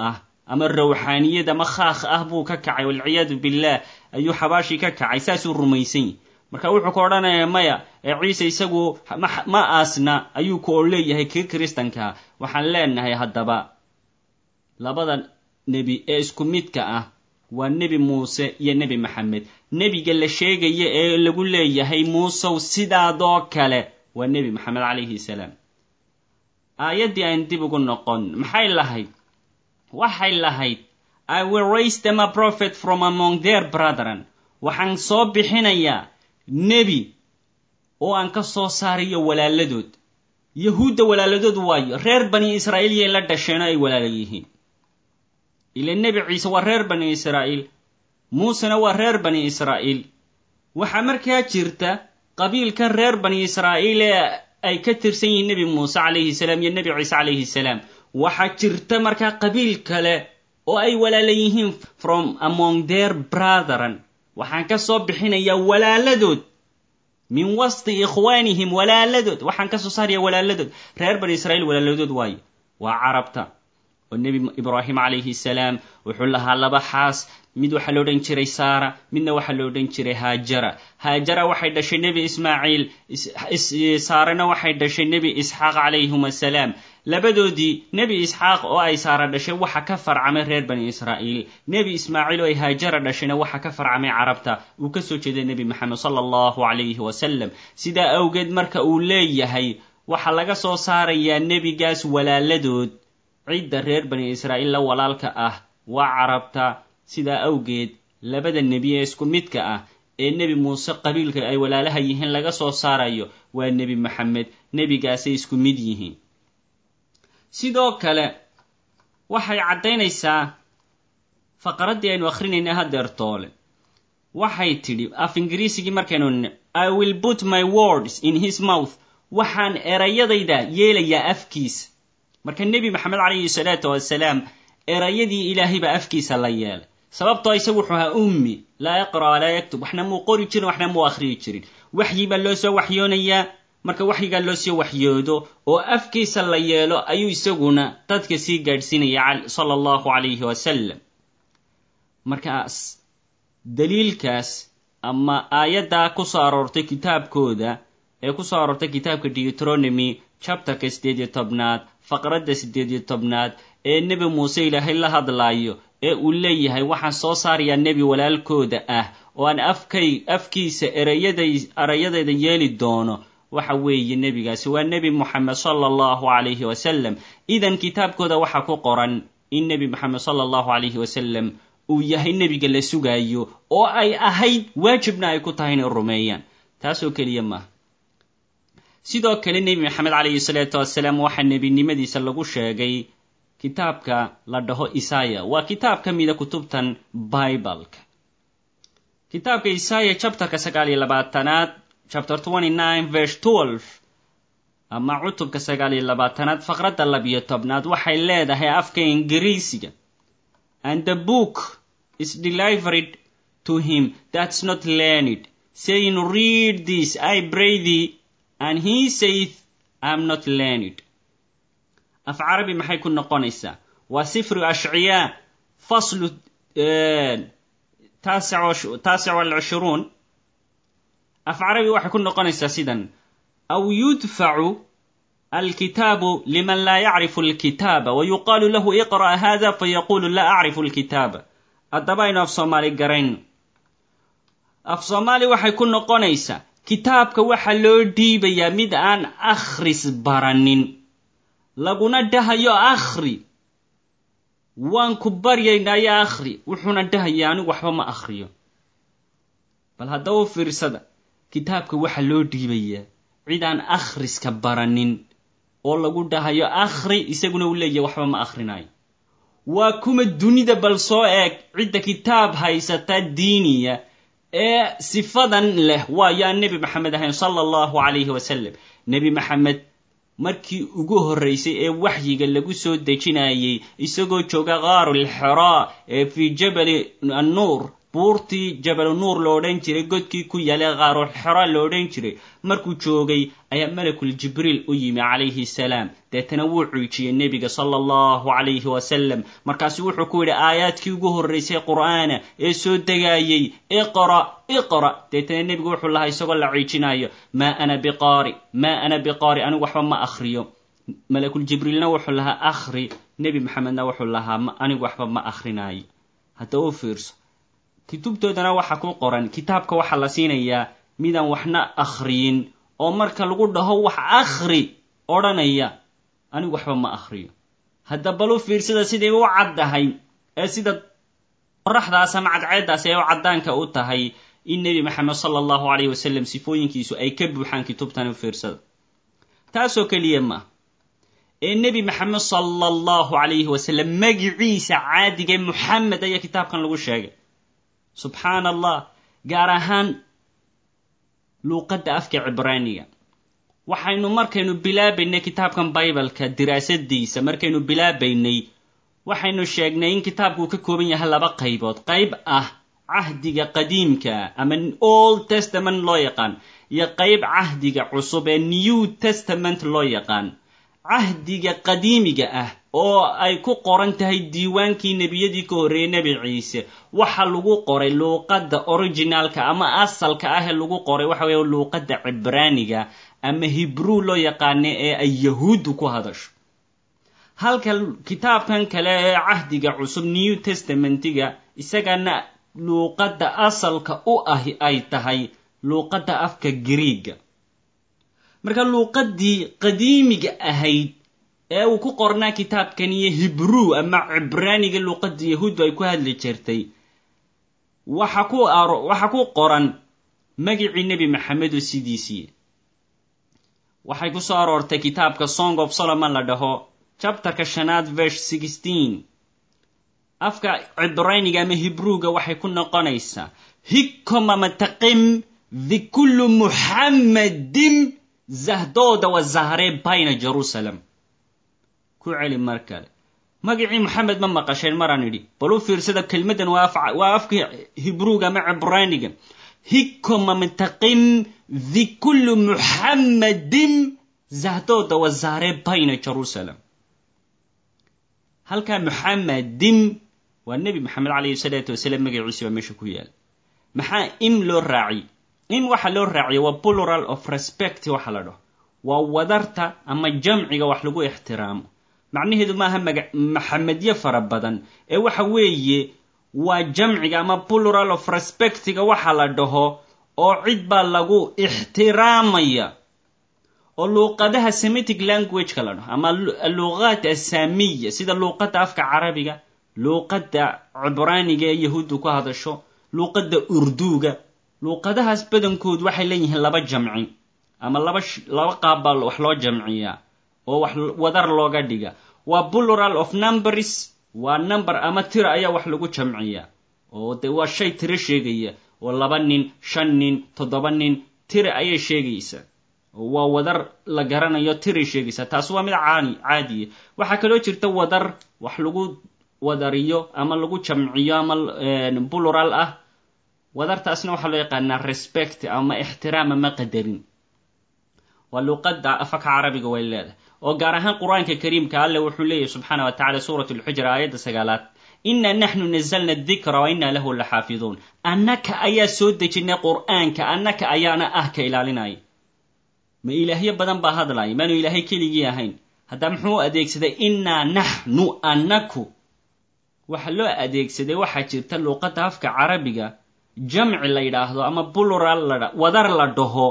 ama rawxaaniyad ama khaakh ah buu ka kacay walciyaadu billaah ayuu xabaashii ka kacay saasuu rumaysan yahy marka wuxuu ka odhanaya maya ee ciise isagu ma aasna ayuu ku oo leeyahay kii kiristankaa waxaan leenahay haddaba labada nebi ee isku midka ah waa nebi muuse iyo nebi maxamed nebiga la sheegaya ee lagu leeyahay muusow sidaadoo kale waa nebi maxamed calayhi salaam aayaddii aan dib ugu noqon maxay lahayd waxay lahayd i will raise them a prophet from among their brethren waxaan soo bixinayaa nebi oo aan ka soo saarayo walaaladood yahuudda walaaladood waayo reer bani israa'iil yay la dhasheeno ay walaala yihiin ila nebi ciise waa reer bani israa'iil muusena waa reer bani israa'iil waxaa markaa jirta qabiilkan reer bani israa'iil ee ay ka tirsan yihiin nebi muuse calayhi salaam iyo nebi ciise calayhi salaam waxaa jirta markaa qabiil kale oo ay walaala yihiin from among their brethren waxaan ka soo bixinayaa walaaladood min wasti ikhwaanihim walaaladood waxaan ka soo saaraya walaaladood reer bani israa'iil walaaladood waayo waa carabta oo nebi ibraahim calayhi salaam wuxuu lahaa laba xaas mid waxaa lo odhan jiray saara midna waxaa lo odhan jiray haajara haajara waxay dhashay nebi ismaaciil saarana waxay dhashay nebi isxaaq calayhim asalaam labadoodii nebi isxaaq oo ay saara dhashay waxa ka farcamay reer bani israa'iil nebi ismaaciil oo ay haajara dhashayna waxa ka farcamay carabta uu ka soo jeeday nebi maxamed sala allahu calayhi wasalam sidaa awgeed marka uu leeyahay waxaa laga soo saarayaa nebigaas walaaladood cidda reer bani israa'iil la walaalka ah waa carabta sidaa awgeed labada nebi ee isku midka ah ee nebi muuse qabiilka ay walaalaha yihiin laga soo saarayo waa nebi maxamed nebigaasay isku mid yihiin sidoo kale waxay caddaynaysaa faqraddii aynu akhrinaynay haddeer toole waxay tidhi af ingiriisigii markaynu i will put my words in his mouth waxaan erayadayda yeelayaa afkiisa marka nebi maxamed calayhi salaatu wasalaam erayadii ilaahay baa afkiisa la yeelay sababtoo isagu wuxuu ahaa ummi laa yaqra' laa yaktub waxna muu qori jirin waxna muu akhriyi jirin waxyi baa loo soo waxyoonayaa marka waxyigaa loo soo waxyoodo oo afkiisa la yeelo ayuu isaguna dadka sii gaadhsiinaya sala allahu calayhi wasalam markaas daliilkaas ama aayaddaa ku soo aroortay kitaabkooda ee ku soo aroortay kitaabka deuteronomy chapterka siddeed iyo tobnaad faqradda siddeed iyo tobnaad ee nebi muuse ilaahay la hadlaayo ee uu leeyahay waxaan soo saarayaa nebi walaalkooda ah oo aan afkay afkiisa erayaday erayadayda yeeli doono waxa weeye nebigaasi waa nebi moxamed sala allahu calayhi wasalam idan kitaabkooda waxaa ku qoran in nebi moxamed sala allahu calayhi wasalam uu yahay nebiga la sugaayo oo ay ahayd waajibna ay ku tahay inay rumeeyaan taasoo keliya maaha sidoo kale nebi maxamed calayhi salaatu wasalaam waxaa nebinimadiisa lagu sheegay kitaabka la dhaho isaya waa kitaab ka mida kutubtan bibaleka kitaabka isaya chapterka sagaal iyo labaatanaad chapter twenty nine verse twelve ama cutubka sagaal iyo labaatanaad faqradda labiyo tobnaad waxay leedahay afka ingiriisiga and the book is delivered to him that's not learned saying read this i pray thee and he saith am not learned af carabi maxay ku noqonaysaa waa sifru ashciyaa faslu taasic walcishruun af carabi waxay ku noqonaysaa sidan aw yudfacu alkitaabu liman laa yacrifu alkitaaba wa yuqaalu lahu iqra' hada fayaqulu laa acrifu alkitaaba haddaba aynu af soomaali garayno af soomaali waxay ku noqonaysaa kitaabka waxaa loo dhiibayaa mid aan akhris baranin laguna dhahayo akhri waan ku baryaynaayo akhri wuxuuna dhahaya anigu waxba ma akhriyo bal haddaba u fiirsada kitaabka waxaa loo dhiibayaa cid aan akhriska baranin oo lagu dhahayo akhri isaguna uu leeyahay waxba ma akhrinayo waa kuma dunida bal soo eeg cidda kitaab haysata diiniya ee sifadan leh waayo aan nebi maxamed ahayn sala allahu calayhi wasalam nebi maxamed markii ugu horraysay ee waxyiga lagu soo dejinayay isagoo jooga qaarul xiraa ee fii jabali annuur buurtii jabalu nuur lo odhan jiray godkii ku yaalay qaarul xera lo odhan jiray markuu joogay ayaa malakul jibriil u yimi calayhi salaam deetana wuu cuujiyey nebiga sala allahu calayhi wasalam markaasu wuxuu ku yidhi aayaadkii ugu horraysay qur'aana ee soo degaayey iqra iqra deetana nebigu wuxuu lahaa isagoo la ciijinayo maa ana biqaari maa ana biqaari anigu waxba ma akhriyo malakul jibriilna wuxuu lahaa akhri nebi maxamedna wuxuu lahaa anigu waxba ma akrinaayo hadda u fiirso kutubtoodana waxa ku qoran kitaabka waxaa la siinayaa midaan waxna akhriyin oo marka lagu dhaho wax akhri odhanaya anigu waxba ma akhriyo hadda bal u fiirsada siday u caddahay ee sida qoraxdaas ama cadceeddaas ee u caddaanka u tahay in nebi maxamed sala allahu calayhi wasalam sifooyinkiisu ay ka buuxaan kutubtan u fiirsada taasoo keliya ma ee nebi maxamed sala allahu calayhi wasalam magiciisa caadiga muxamed ayaa kitaabkan lagu sheegay subxaan allah gaar ahaan luuqadda afka cibraaniga waxaynu markaynu bilaabaynay kitaabkan bibaleka diraasadiisa markaynu bilaabaynay waxaynu sheegnay in kitaabku uu ka kooban yahay laba qaybood qayb ah cahdiga qadiimka ama old testament loo yaqaan iyo qayb cahdiga cusub ee new testament loo yaqaan cahdiga qadiimiga ah oo ay ku qoran tahay diiwaankii nebiyadii ka horreeyey nebi ciise waxa lagu qoray luuqadda originaalka ama asalka ah ee lagu qoray waxa weeye luuqadda cibraaniga ama hibruu loo yaqaana ee ay yahuuddu ku hadasho halka kitaabkan kale ee cahdiga cusub new testamentiga isagana luuqadda asalka u ahi ay tahay luuqadda afka griiga marka luuqaddii qadiimiga ahayd ee uu ku qornaa kitaabkan iyo hibruu ama cibraaniga luuqadda yahuuddu ay ku hadli jirtay waxa ku waxa ku qoran magicii nebi maxamed oo sidiisii waxay ku soo aroortay kitaabka song of solomon la dhaho chapterka shanaad verse sixteen afka cibraaniga ama hibruuga waxay ku noqonaysaa hikomamataqim dhikullu muxammadin zahdooda wa zahree bayna jerusalem ku celi mar kale magacii moxamed ma maqasheen maraan idhi bal u fiirsada kelmaddan waa afka hibruuga ama cibraaniga hikomamataqim dhikullu muxammadin zahdooda wa zahree bayna jerusalem halkaa muxammadin waa nebi maxamed calayhi salaatu wasalaam magaciisi baa meesha ku yaala maxaa im loo raaciy im waxa loo raaciya waa plural of respect waxa la dhaho waa wadarta ama jamciga wax lagu ixtiraamo macnaheedu maaha maga maxamedyo fara badan ee waxa weeye waa jamciga ama plural of respectiga waxa la dhaho oo cid baa lagu ixtiraamaya oo luuqadaha semitic languageka la dhaho ama luuqaat asamiya sida luuqadda afka carabiga luuqadda cibraaniga ee yahuuddu ku hadasho luuqadda urduuga luuqadahaas badankoodu waxay leeyihiin laba jamci ama laba laba qaab baa wax loo jamciyaa oo wax wadar looga dhiga waa plural of numbers waa number ama tira ayaa wax lagu jamciyaa oo de waa shay tiro sheegaya oo laba nin shan nin toddoba nin tira ayay sheegaysaa waa wadar la garanayo tiray sheegaysaa taas waa mid caani caadiya waxaa kaloo jirta wadar wax lagu wadariyo ama lagu jamciyo ama plural ah wadartaasna waxaa loo yaqaanaa respect ama ixtiraam ama qadarin waa luuqadda afaka carabiga way leedahay oo gaar ahaan qur-aanka kariimka alle wuxuu leeyahy subxaana wa tacala suurat lxujra aayadda sagaalaad ina naxnu nazalna adikra wa ina lahu la xaafiduun annaka ayaa soo dejinay qur'aanka annaka ayaana ah ka ilaalinaya ma ilaahyo badan baa hadlaya maanu ilaahay keligii ahayn haddaa muxuu u adeegsaday innaa naxnu annaku waxa loo adeegsaday waxaa jirta luuqadda afka carabiga jamci la yidhaahdo ama plural la wadar la dhaho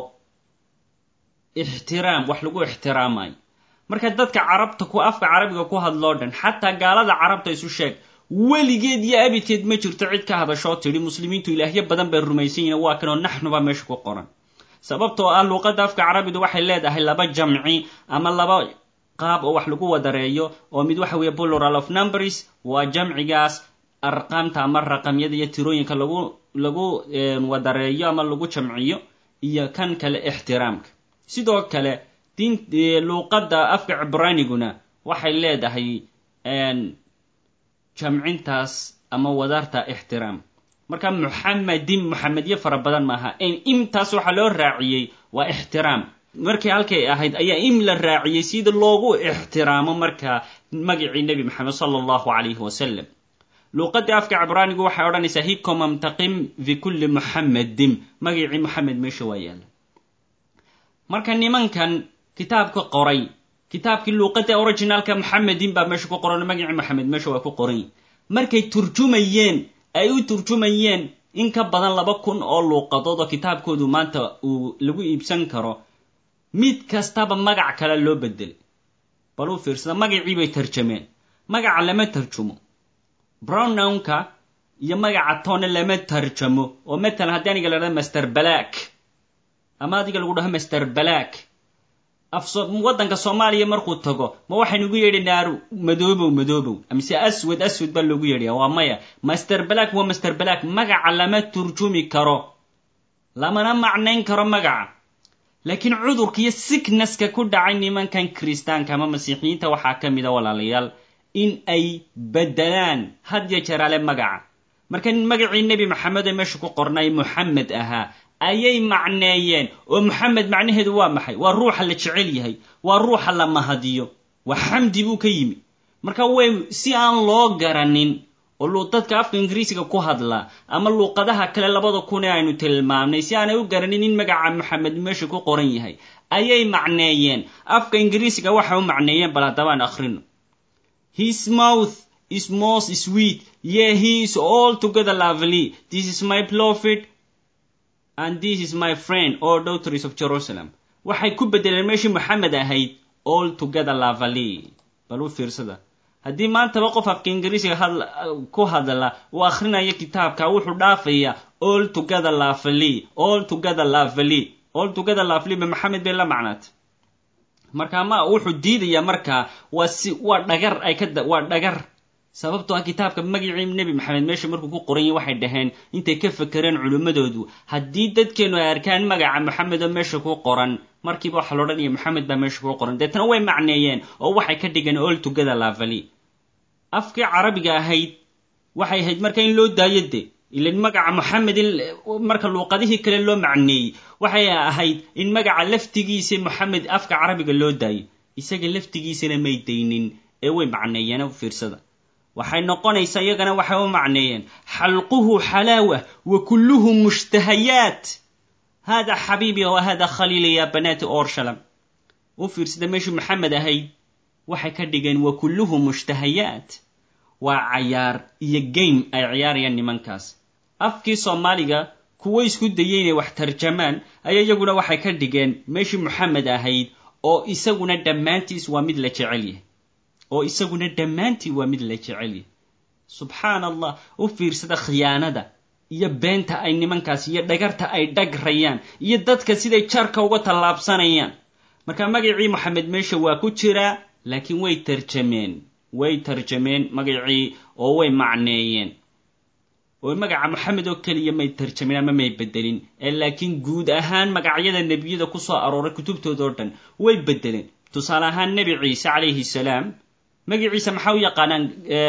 ixtiraam wax lagu ixtiraamayo marka dadka carabta ku afka carabiga ku hadloo dhan xataa gaalada carabta isu sheeg weligeed iyo abidkeed ma jirto cid ka hadashoo tidhi muslimiintu ilaahyo badan bay rumaysan yihin waa kanoo naxnuba meesha ku qoran sababtoo ah luuqadda afka carabidu waxay leedahay laba jamci ama laba qaab oo wax lagu wadareeyo oo mid waxa weeye plural of numbers waa jamcigaas arqaamta ama raqamyada iyo tirooyinka lagu lagu wadareeyo ama lagu jamciyo iyo kan kale ixtiraamka sidoo kale diin luuqadda afka cibraniguna waxay leedahay jamcintaas ama wadarta ixtiraam marka muxamedin muxamedyo fara badan maaha imtaas waxaa loo raaciyey waa ixtiraam markii halkay ahayd ayaa im la raaciyey sida loogu ixtiraamo markaa magacii nebi maxamed sala allahu calayhi wasalam luuqadii afka cibraanigu waxay odhanaysaa hikomamtaqim bikulli muxamedin magacii moxamed meesha waa yaalla marka nimankan kitaabka qoray kitaabkii luuqada originaalka moxamedin baa meesha ku qoran magacii moxamed meesha waa ku qoran markay turjumayeen ay u turjumayeen in ka badan laba kun oo luuqadood oo kitaabkoodu maanta uu lagu iibsan karo mid kastaba magac kale loo bedelay bal u fiirsada magacii bay tarjameen magaca lama tarjumo brownownka iyo magaca tone lama tarjamo oo matalan haddii aniga la dhahdo master black ama adiga lagu dhaho master black waddanka soomaaliya markuu tago ma waxaynugu yeedhi naaru madoobow madoobow mise aswad aswad baa loogu yeedhaya waa maya master black waa master black magaca lama turjumi karo lamana macnayn karo magaca laakiin cudurka iyo sicknesska ku dhacay nimankan kiristaanka ama masiixiyiinta waxaa ka mida walaalayaal in ay bedelaan had ya jeraale magaca marka magacii nebi maxamed ee meesha ku qornay moxamed ahaa ayay macneeyeen oo moxamed macnaheedu waa maxay waa ruuxa la jecel yahay waa ruuxa la mahadiyo waa xamdi buu ka yimi marka way si aan loo garanin oo dadka afka ingiriisiga ku hadla ama luuqadaha kale labada kun ee aynu tilmaamnay si aanay u garanin in magaca moxamed meesha ku qoran yahay ayay macneeyeen afka ingiriisiga waxa u macneeyeen bal haddabaan akhrino his mouth is most sweet yeah he is all together lovely this is my prophet and this is my friend or daughters of jerusalem waxay ku bedeleen meeshii moxamed ahayd all together lovely bal u fiirsada haddii maantaba qof afka ingiriisiga ku hadla uu akhrinayo kitaabka wuxuu dhaafaya all together lovely all together lovely all together lovely ba maxamed bay la macnaatay marka ma wuxuu diidaya markaa waa si waa dhagar ay ka waa dhagar sababtoo ah kitaabka magacii nebi maxamed meesha markuu ku qoran yahy waxay dhaheen intay ka fekereen culimmadoodu haddii dadkeenu ay arkaan magaca moxamed oo meesha ku qoran markiiba waxaa la odhanaya moxamed baa meesha ku qoran deetana way macneeyeen oo waxay ka dhigeen all together lavali afkii carabiga ahayd waxay ahayd marka in loo daayo de ilan magaca moxamed in marka luuqadihii kale loo macneeyey waxay ahayd in magaca laftigiisa moxamed afka carabiga loo daayo isaga laftigiisana may daynin ee way macneeyeen u fiirsada waxay noqonaysaa iyagana waxay u macneeyeen xalquhu xalaawa wa kulluhu mushtahayaat hada xabiibi wa hada khaliili ya banaati orshalam u fiirsada meeshii moxamed ahayd waxay ka dhigeen wa kulluhu mushtahayaat waa cayaar iyo game ay ciyaarayaan nimankaas afkii soomaaliga kuwo isku dayay inay wax tarjamaan ayaa iyaguna waxay ka dhigeen meeshii moxamed ahayd oo isaguna dhammaantiis waa mid la jecel yahay oo isaguna dhammaantii waa mid la jecel yahay subxaan allah u fiirsada khiyaanada iyo beenta ay nimankaas iyo dhagarta ay dhagrayaan iyo dadka siday jarka uga tallaabsanayaan marka magacii moxamed meesha waa ku jiraa laakiin way tarjameen way tarjameen magacii oo way macneeyeen oo magaca moxamed oo keliya may tarjamin ama may bedelin ee laakiin guud ahaan magacyada nebiyada ku soo arooray kutubtooda oo dhan way bedeleen tusaale ahaan nebi ciise calayhi salaam magaciisa maxaa u yaqaanaan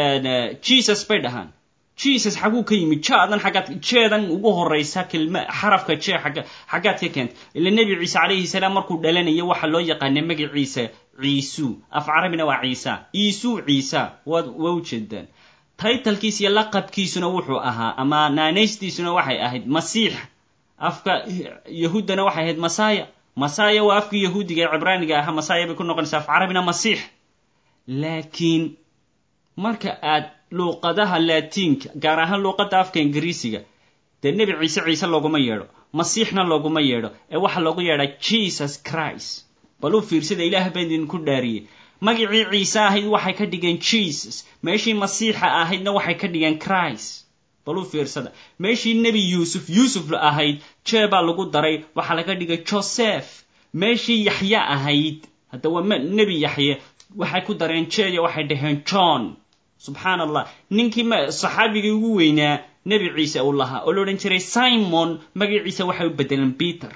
jesus bay dhahaan jesus xaguu ka yimid jaadan xaggaad jeedan ugu horraysa kilma xarafka jee xagga xaggaad ka keenta ila nebi ciise calayhi salaam markuu dhalanayo waxaa loo yaqaana magaciisa ciisu af carabina waa ciisa iisuu ciisa waad waa ujeedaan taytalkiis iyo laqabkiisuna wuxuu ahaa ama naanaystiisuna waxay ahayd masiix afka yahuuddana waxay ahayd masaya masaya waa afkii yahuudiga ee cibraaniga ahaa masaya bay ku noqonaysaa af carabina masiix laakiin marka aad luuqadaha laatiinka gaar ahaan luuqadda afka ingiriisiga dee nebi ciise ciise looguma yeedho masiixna looguma yeedho ee waxaa loogu yeedhaa jesus christ bal u fiirsada ilaah baan idinku dhaariyey magacii ciise ahayd waxay ka dhigeen jesus meeshii masiixa ahaydna waxay ka dhigeen christ bal u fiirsada meeshii nebi yuusuf yuusuf ahayd jee baa lagu daray waxaa laga dhigay joseph meeshii yaxye ahayd hadda waa nebi yaxye waxay ku dareen jeeya waxay dhaheen john subxaan allah ninkii saxaabigii ugu weynaa nebi ciise uu lahaa oo la odhan jiray simon magaciisa waxay u bedeleen peter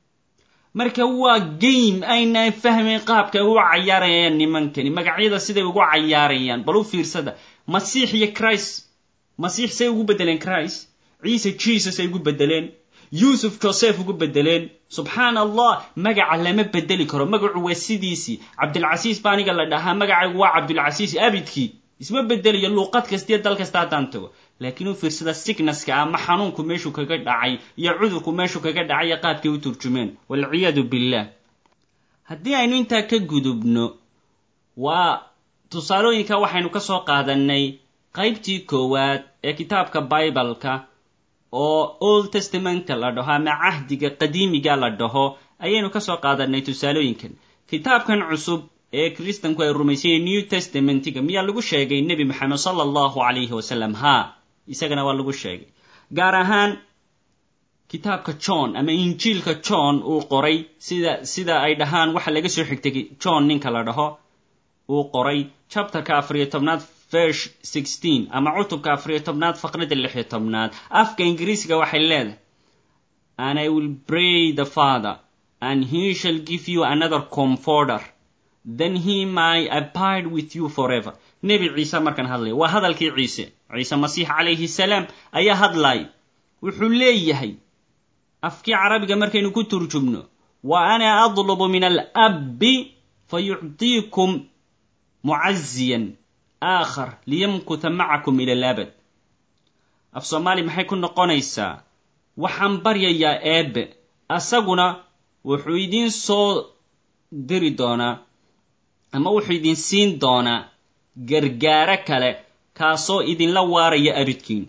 marka waa game aynaan fahmayn qaabka ay ugu cayaarayaan nimankani magacyada siday ugu cayaarayaan bal u fiirsada masiix iyo christ masiix say ugu bedeleen christ ciise jesus ay ugu bedeleen yuusuf joseph ugu bedeleen subxaan allah magaca lama bedeli karo magacu waa sidiisii cabdilcasiis ba aniga la dhahaa magacaygu waa cabdulcasiis abidkii isma bedelayo luuqad kastiyo dal kasta haddaan tago laakiin u fiirsada signaska ama xanuunku meeshuu kaga dhacay iyo cudurku meeshuu kaga dhacay iyo qaabkay u turjumeen walciyaadu billah haddii aynu intaa ka gudubno waa tusaalooyinka waxaynu ka soo qaadanay qaybtii koowaad ee kitaabka bibaleka oo old testamentka la dhaho ama cahdiga qadiimiga la dhaho ayaynu ka soo qaadanay tusaalooyinkan kitaabkan cusub ee kristanku ay rumaysanyay new testamentiga miyaa lagu sheegay nebi maxamed sala allahu calayhi wasalam haa isagana waa lagu sheegay gaar ahaan kitaabka john ama injiilka john uu qoray sida sida ay dhahaan waxa laga soo xigtay john ninka la dhaho uu qoray chapterka afariyo tobnaad verse sixteen ama cutubka afariyo tobnaad faqrada lixiyo tobnaad afka ingiriisiga waxay leedahay and i will pray the father and he shall give you another comforter then he may abide with you forever nebi ciise markaan hadlaya waa hadalkii ciise ciise masiix calayhi salaam ayaa hadlaya wuxuu leeyahay afkii carabiga markaynu ku turjumno wa ana adlubu min alabbi fayuctiikum mucaziyan aakhar liyamkuta macakum ila alabad af soomaali maxay ku noqonaysaa waxaan baryayaa eebbe asaguna wuxuu idiin soo diri doonaa ama wuxuu idin siin doonaa gargaaro kale kaasoo idinla waaraya abidkiin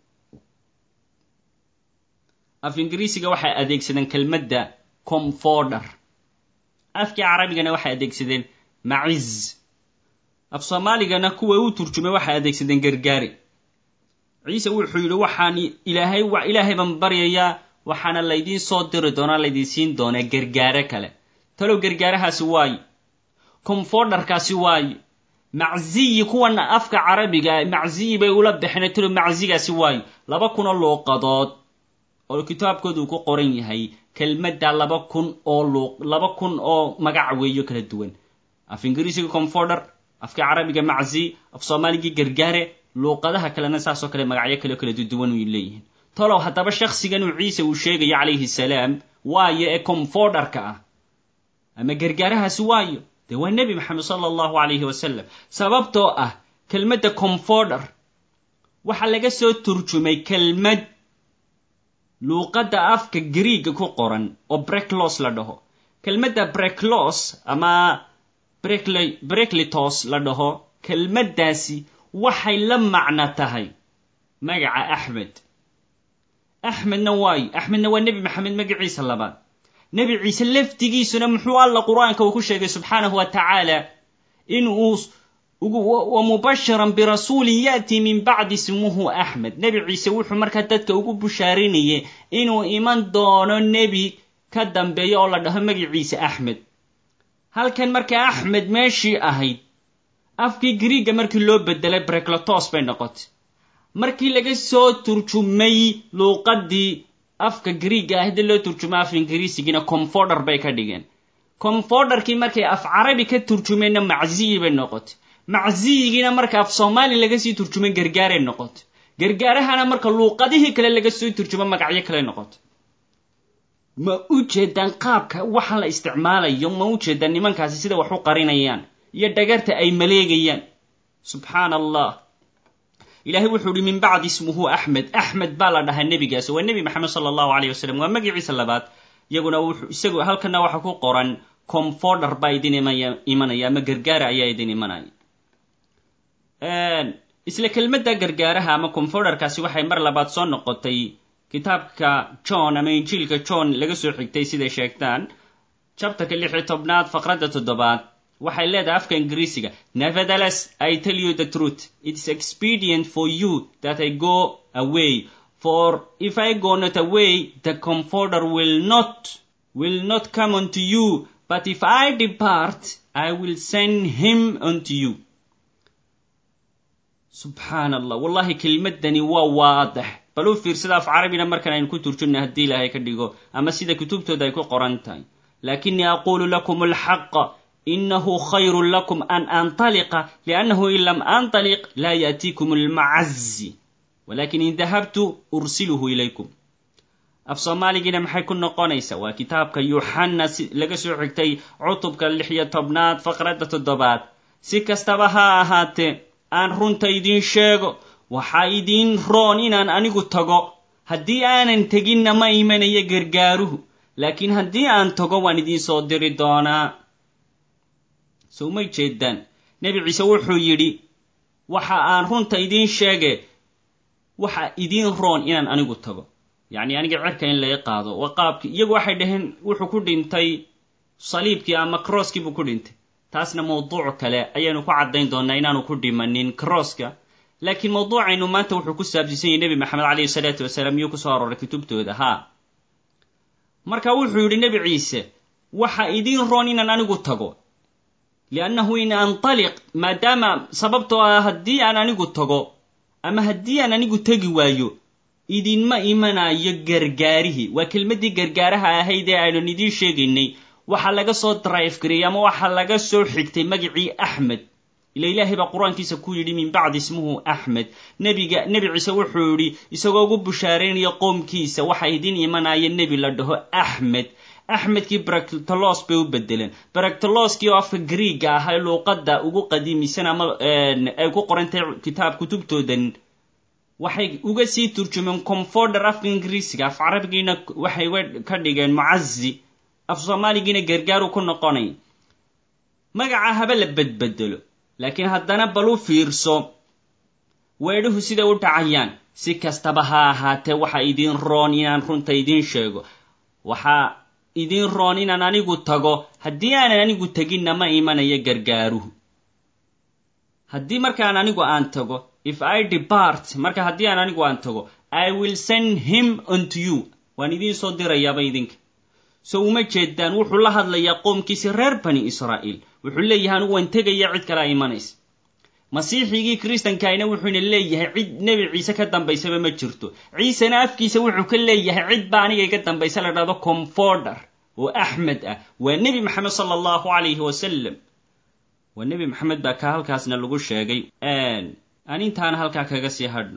af ingiriisiga waxay adeegsadeen kelmadda comforder afkii carabigana waxay adeegsadeen maciz af soomaaligana kuwa u turjumay waxay adeegsadeen gargaari ciise wuxuu yidhi waxaan ilaahay ilaahay baan baryayaa waxaana laydiin soo diri doonaa laydin siin doonaa gargaaro kale talow gargaarahaasi waayo comforderkaasi waayo macziyi kuwan afka carabiga macziyi bay ula baxeen talow maczigaasi waayo laba kunoo luuqadood oo kitaabkooda uu ku qoran yahay kelmadda laba kun oo luuq laba kun oo magac weeyo kala duwan af ingiriisiga comforder afka carabiga maczi af soomaaligii gargaare luuqadaha kalena saasoo kale magacyo kale kala duwan way leeyihiin tolow haddaba shakhsigan uu ciise uu sheegayo calayhi salaam waayo ee comforderka ah ama gargaarahaasi waayo dee waa nebi maxamed sala allahu calayhi wasalam sababtoo ah kelmadda comforder waxaa laga soo turjumay kelmad luuqadda afka griiga ku qoran oo breklos la dhaho kelmadda breklos ama breklitos la dhaho kelmaddaasi waxay la macno tahay magaca axmed axmedna waayo axmedna waa nebi maxamed magaciisa labaad nebi ciise laftigiisuna muxuu alla qur-aanka uu ku sheegay subxaanahu wa tacaala in uu wa mubashiran birasuulin ya'tii min bacdi ismuhu axmed nebi ciise wuxuu markaa dadka ugu bushaarinayay inuu iman doono nebi ka dambeeya oo la dhaho magaciisa axmed halkan markaa axmed meeshii ahayd afkii griiga markii loo bedelay breklotos bay noqotay markii laga soo turjumay luuqaddii afka griiga ah hadii loo turjumo af ingiriisigiina comforder bay ka dhigeen comforderkii markay af carabi ka turjumeenna macziyi bay noqotay macziyigiina marka af soomaali laga sii turjumay gargaaray noqotay gargaarahana marka luuqadihii kale laga soo turjumo magacyo kale noqotay ma u jeedaan qaabka waxa la isticmaalayo ma u jeedaan nimankaasi sida wax u qarinayaan iyo dhagarta ay maleegayaan subxaan allah ilahay wuxuu ihi min bacdi ismuhu axmed axmed baa la dhahaa nebigaas waa nebi maxamed sala allahu aleyh wasalam waa magaciisa labaad iyaguna wuxuu isagu halkana waxa ku qoran comforder baa idin imanaya ama gargaara ayaa idin imanaya isla kelmadda gargaaraha ama comforderkaasi waxay mar labaad soo noqotay kitaabka john ama injiilka john laga soo xigtay siday sheegtaan chapterka lix iyo tobnaad faqradda toddobaad waxay leedahay afka ingiriisiga nevertheless i tell you the truth it's expedient for you that i go away for if i go not away the comforter will not will not come unto you but if i depart i will send him unto you subxaan allah wallahi kelmaddani waa waadax bal u fiirsada af carabina markan aynu ku turjumna haddii ilaahay ka dhigo ama sida kutubtooda ay ku qoran tahay lakinii aqulu lakum alxaqa inahu khayru lakum an antaliqa liannahu in lam antaliq laa yaatiikum almacazi walakin in dahabtu ursiluhu ilaykum af soomaaligiina maxay ku noqonaysaa waa kitaabka yuxanna si laga soo xigtay cutubka lix iyo tobnaad faqradda toddobaad si kastaba ha ahaatee aan runta idiin sheego waxaa idiin roon inaan anigu tago haddii aanan teginna ma imanayo gargaaruhu laakiin haddii aan tago waan idiin soo diri doonaa sow may jeedaan nebi ciise wuxuu yidhi waxa aan runta idiin sheege waxa idiin roon inaan anigu tago yacni aniga cerka in laga qaado waa qaabkii iyagu waxay dhaheen wuxuu ku dhintay saliibkii ama crosskii buu ku dhintay taasna mawduuc kale ayaanu ku caddayn doonaa inaanu ku dhimanin crosska laakiin mawduucaynu maanta wuxuu ku saabsiisan yahy nebi maxamed calayhi salaatu wasalaam iyuu kusoo arooray kutubtooda haa marka wuxuu yidhi nebi ciise waxa idiin roon inaan anigu tago liannahu in antaliq maadaama sababtoo ah haddii aan anigu tago ama haddii aan anigu tegi waayo idinma imanayo gargaarihii waa kelmaddii gargaaraha ahayd ee aynan idiin sheegaynay waxaa laga soo drive gariyey ama waxaa laga soo xigtay magacii axmed ila ilaahay baa qur-aankiisa ku yidhi min bacdi ismuhu axmed nebiga nebi ciise wuxuu yidhi isagoo ugu bushaaraynaya qoomkiisa waxa idin imanaya nebi la dhaho axmed axmedkii baractolos bay u bedeleen baractoloskii oo afka griega ahaa luuqadda ugu qadiimisan ama ay ku qorantahay kitaab kutubtoodan waxay uga sii turjumeen comforder afka ingiriisiga af carabigiina waxay ka dhigeen mucazi af soomaaligiina gargaaru ku noqonay magaca haba la bedbedelo laakiin haddana bal u fiirso weedhuhu siday u dhacayaan si kastaba ha ahaatee waxa idiin roon inaan runta idiin sheego waxaa idiin roon inaan anigu tago haddii aanan anigu teginna ma imanayo gargaaruhu haddii markaan anigu aan tago if i depart marka haddii aan anigu aan tago i will send him unto you waan idiin soo dirayaaba idinka so uma jeedaan wuxuu la hadlayaa qoomkiisi reer bani israa'iil wuxuu leeyahay anigu waan tegaya cid kalea imanaysa masiixigii kristankaina wuxuuna leeyahay cid nebi ciise ka dambaysaba ma jirto ciisena afkiisa wuxuu ka leeyahay cid baa aniga iga dambaysa la dhahdo comforder oo axmed ah waa nebi maxamed sala allahu calayhi wasalam waa nebi maxamed baa ka halkaasna lagu sheegay aan intaana halkaa kaga sii hadhno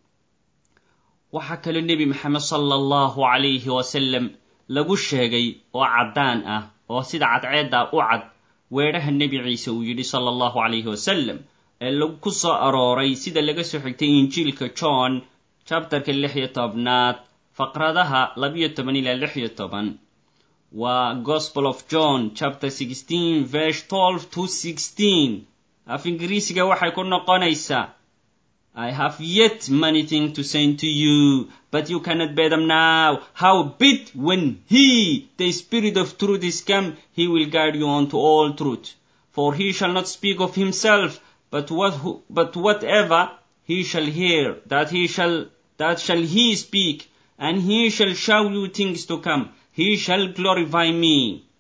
waxaa kaloo nebi maxamed sala allahu calayhi wasalam lagu sheegay oo caddaan ah oo sida cadceedda u cad weedhaha nebi ciise uu yidhi sala allahu calayhi wasalam ee lagu ku soo arooray sida laga soo xigtay injiilka john chapterka lix iyo tobnaad faqradaha labiyo toban ilaa lix iyo toban waa gospel of john chapter sixteen verse twelve to sixteen af ingiriisiga waxay ku noqonaysaa I have yet many things to say to you, but you cannot bear them now. Howbeit, when He, the Spirit of truth, is come, He will guide you unto all truth. For He shall not speak of Himself, but what, but whatever He shall hear, that He shall, that shall He speak, and He shall show you things to come. He shall glorify me.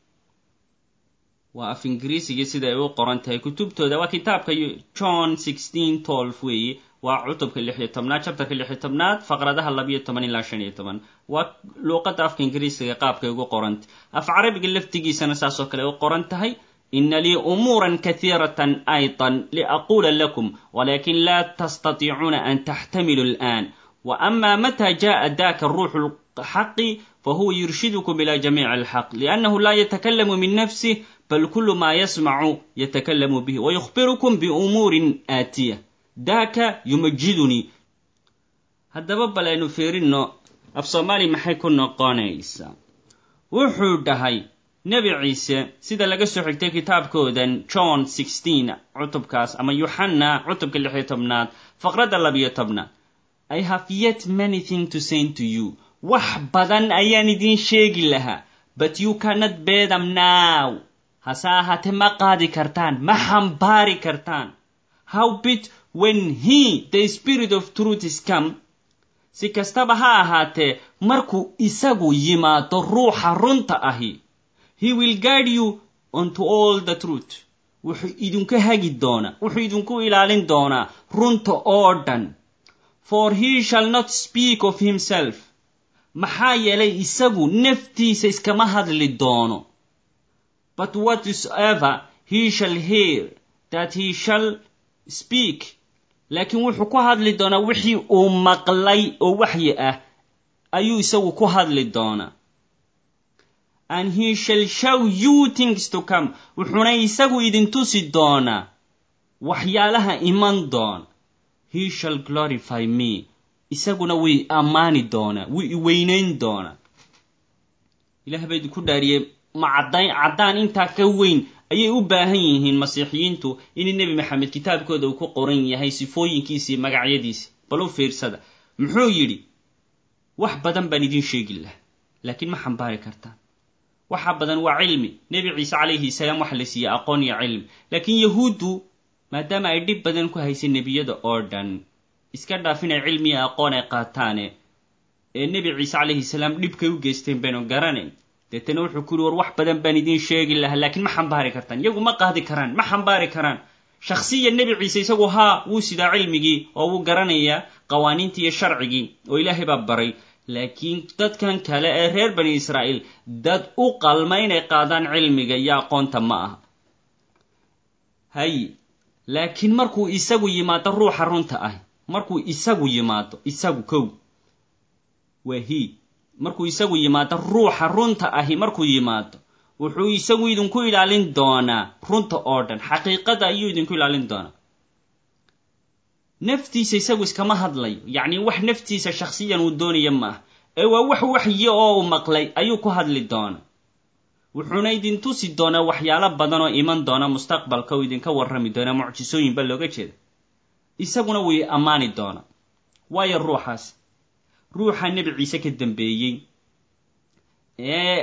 waa af ingiriisigii sida ay u qoran tahay kutubtooda waa kitaabka john sixteen tolf weeye waa cutubka lix iyo tobnaad chapterka lix iyo tobnaad faqradaha labiyo toban ilaa shan iyo toban waa luuqadda afka ingiriisiga qaabkay ugu qorantay af carabiga laftigiisana saasoo kale ay u qoran tahay ina lii umuuran katiiratan aydan liaquula lakum walakin laa tastatiicuuna an taxtamilu al'an wa ama mata jaءa daka ruuxu lxaqi fahuwa yurshidukum ila jamiici alxaq liannahu laa yatakalamu min nafsih bal kulu ma yasmacu yatakalamu bih wayukhbirukum biumuurin aatiya daaka yumajidunii haddaba bal aynu fiirinno af soomaali maxay ku noqonaysaa wuxuu dhahay nebi ciise sida laga soo xigtay kitaabkoodan john sixteen cutubkaas ama yuxanna cutubka lix iyo tobnaad faqradda labiyo tobnaad i have yet many thing to say to you wax badan ayaan idiin sheegi lahaa but you cannot bear them now hase ahaatee ma qaadi kartaan ma xambaari kartaan howbit when he the spirit of truth is come si kastaba ha ahaatee markuu isagu yimaado ruuxa runta ahi he will guide you onto all the truth wuxuu idinku hagi doonaa wuxuu idinku ilaalin doonaa runta oo dhan for he shall not speak of himself maxaa yeelay isagu naftiisa iskama hadli doono but whatsoever he shall hear that he shall speak laakiin wuxuu ku hadli doonaa wixii uu maqlay oo waxyi ah ayuu isagu ku hadli doonaa and he shall show you things to come wuxuuna isagu idin tusi doonaa waxyaalaha iman doona he shall glorify me isaguna way ammaani doonaa wuu iweynayn doonaa ilaah baa idinku dhaariyey ma caddayn caddaan intaa ka weyn ayay u baahan yihiin masiixiyiintu in nebi maxamed kitaabkooda uu ku qoran yahay sifooyinkiisii magacyadiisi bal u fiirsada muxuu yidhi wax badan baan idiin sheegi laha laakiin ma xambaari kartaan waxa badan waa cilmi nebi ciise calayhi salaam waxa la siiyey aqoon iyo cilmi laakiin yahuuddu maadaama ay dhib badan ku haysay nebiyada oo dhan iska dhaaf inay cilmi iyo aqoon ay qaataane ee nebi ciise calayhi salaam dhibkay u geysteen baynu garanayn deetana wuxuu ku yuri war wax badan baan idiin sheegi lahaa laakiin ma xambaari kartaan iyagu ma qaadi karaan ma xambaari karaan shakhsiya nebi ciise isagu haa wuu sidaa cilmigii oo wuu garanayaa qawaaniintii iyo sharcigii oo ilaahay baa baray laakiin dadkan kale ee reer bani israa'iil dad u qalma inay qaadaan cilmiga iyo aqoonta ma aha hay laakiin markuu isagu yimaado ruuxa runta ah markuu isagu yimaado isagu kow waa hi markuu isagu yimaado ruuxa runta ahi markuu yimaado wuxuu isagu idinku ilaalin doonaa runta oo dhan xaqiiqada ayuu idinku ilaalin doonaa naftiisa isagu iskama hadlayo yacni wax naftiisa shakhsiyan uu doonaya ma ah ee waa wax waxyi oo uu maqlay ayuu ku hadli doona wuxuuna idin tusi doonaa waxyaalo badan oo iman doona mustaqbalka uu idinka warrami doonaa mucjisooyin ba looga jeeda isaguna way ammaani doonaa waayo ruuxaas ruuxa nebi ciise ka dambeeyey ee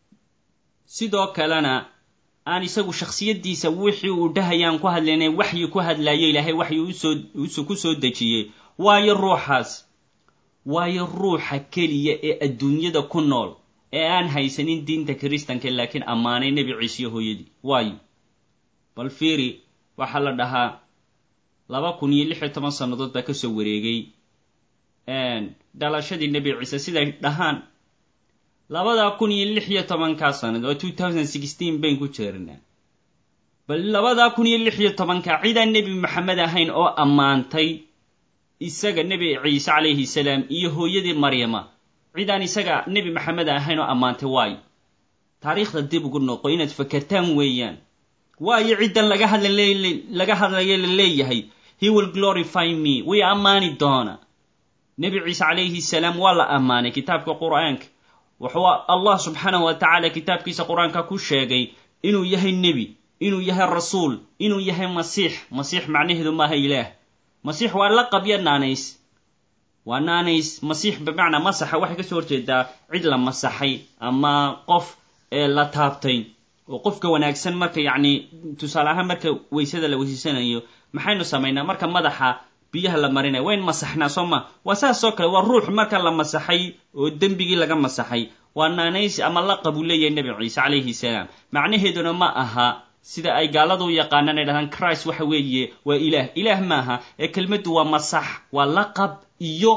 sidoo kalena aan isagu shakhsiyaddiisa wixii uu dhahayaan ku hadlayna waxyi ku hadlaayo ilaahay waxyi usoo ku soo dejiyey waayo ruuxaas waayo ruuxa keliya ee adduunyada ku nool ee aan haysanin diinta kiristanka laakiin ammaanay nebi ciise iyo hooyadii waayo bal fiiri waxaa la dhahaa laba kun iyo lix iyo toban sannadood baa kasoo wareegay dhalashadii nebi ciise siday dhahaan labada kun iyo lix iyo tobankaa sanad oo two thousand sixteen bayn ku jeernaa bal labada kun iyo lix iyo tobanka cidaan nebi maxamed ahayn oo ammaantay isaga nebi ciise calayhi salaam iyo hooyadii maryama cidaan isaga nebi maxamed ahayn oo ammaantay waayo taariikhda dib ugu noqo inaad fakertaan weeyaan waayo ciddan laga hadla laga hadlayo la leeyahay he will glorify me way ammaani doona nebi ciise calayhi salaam waa la ammaanay kitaabka qur-aanka wuxuu allah subxaanahu wa tacaala kitaabkiisa qur-aanka ku sheegay inuu yahay nebi inuu yahay rasuul inuu yahay masiix masiix macnaheedu maaha ilaah masiix waa laqab iyo naanays waa naanays masiix bimacnaa masaxa waxay kasoo horjeedaa cid la masaxay ama qof la taabtay oo qofka wanaagsan marka yacni tusaale ahaan marka weysada la weysasanayo maxaynu samaynaa marka madaxa biyaha la marinaya wayn masaxnaa soo ma waa saasoo kale waa ruux marka la masaxay oo dembigii laga masaxay waa naanaysi ama laqab uu leeyahay nebi ciise calayhi salaam macnaheeduna ma aha sida ay gaaladu u yaqaanaan ay dhahdaan christ waxa weeye waa ilaah ilaah maaha ee kelmaddu waa masax waa laqab iyo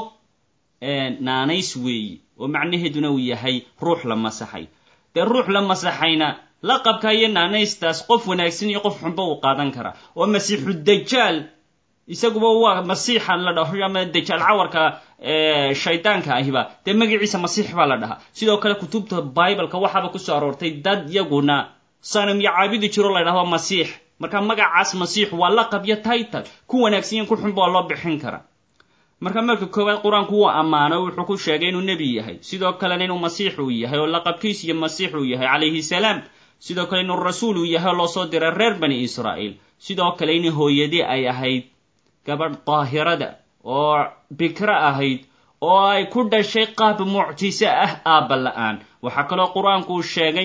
naanays weeye oo macnaheeduna uu yahay ruux la masaxay dee ruux la masaxayna laqabka iyo naanaystaas qof wanaagsan iyo qof xunba uu qaadan karaa oo masiixu dajaal isaguba waa masiixa la dhaho ama dajaal cawarka shaydaanka ahiba dee magaciisa masiix baa la dhahaa sidoo kale kutubta bibleka waxaaba kusoo aroortay dad yaguna sanam iyo caabudi jiro la dhahdo masiix marka magacaas masiix waa laqab iyo title ku wanaagsanyan ku xunba waa loo bixin karaa marka marka koowaad qur-aanku wuu ammaano wuxuu ku sheegay inuu nebi yahay sidoo kalena inuu masiix uu yahay oo laqabkiis iyo masiix uu yahay calayhi salaam sidoo kale inuu rasuul uu yahay oo loo soo diray reer bani israa'iil sidoo kale in hooyadii ay ahayd gabadh daahirada oo bikro ahayd oo ay ku dhashay qaab mucjiso ah aabba la-aan waxaa kaloo qur-aanku uu sheegay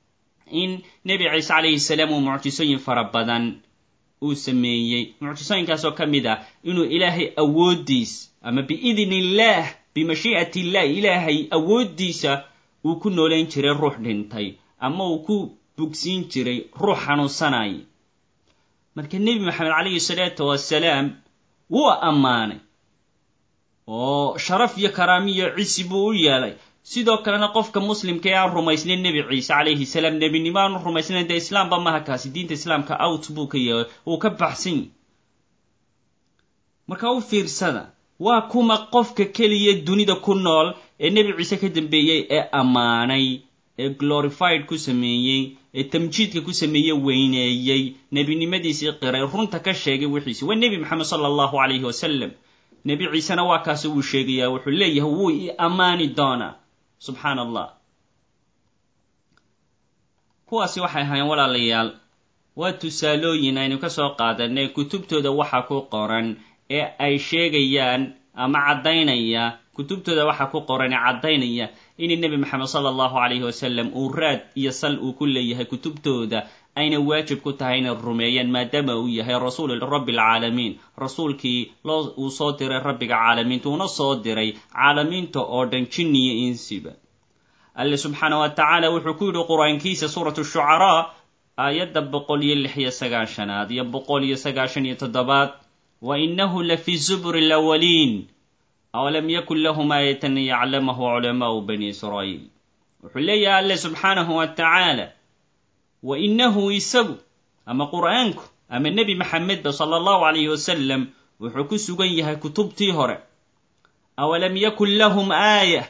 in nebi ciise calayhi salaam uu mucjisooyin fara badan uu sameeyey mucjisooyinkaasoo ka mid ah inuu ilaahay awooddiis ama biidn illaah bimashii'at illah ilaahay awooddiisa uu ku noolayn jiray ruux dhintay ama uu ku bugsiin jiray ruux xanuunsanay marka nebi maxamed calayhi salaatu wasalaam wuu ammaanay oo sharaf iyo karaami iyo cisi buu u yeelay sidoo kalena qofka muslimka ee aan rumaysnayn nebi ciise calayhi salaam nebinimo aanu rumaysnayn dee islaamba maha kaasi diinta islaamka out buu ka yeelay wuu ka baxsan yahy marka u fiirsada waa kuma qofka keliya dunida ku nool ee nebi ciise ka dambeeyey ee ammaanay ee glorified ku sameeyey ee tamjiidka ku sameeyey weyneeyey nebinimadiisii qiray runta ka sheegay wixiisi waa nebi maxamed sala allahu calayhi wasalam nebi ciisena waa kaasi wuu sheegayaa wuxuu leeyahay wuu i ammaani doonaa subxaana allah kuwaasi waxay ahaayeen walaalayaal waa tusaalooyin aynu ka soo qaadanay kutubtooda waxa ku qoran ee ay sheegayaan ama caddaynaya kutubtooda waxa ku qoran ee caddaynaya in nebi maxamed sala allahu calayhi wasalam uu raad iyo sal uu ku leeyahay kutubtooda ayna waajib ku tahay inay rumeeyaan maadaama uu yahay rasuul rabbi alcaalamiin rasuulkii loo uu soo diray rabbiga caalamiinta uuna soo diray caalamiinta oo dhan jinni iyo insiba alle subxaana wa tacaala wuxuu ku yidhi qur-aankiisa suuratu shucaraa aayadda boqol iyo lix iyo sagaashanaad iyo boqol iyo sagaashan iyo toddobaad wa inahu la fi zuburi lawaliin awalam yakun lahum aayatan yaclamahu culamaau bani israa'iil wuxuu leeyahay alle subxaanahu wa tacaala wa inahu isagu ama qur'aanku ama nebi maxamedba sala allahu calayhi wasalam wuxuu ku sugan yahay kutubtii hore awalam yakun lahum aaya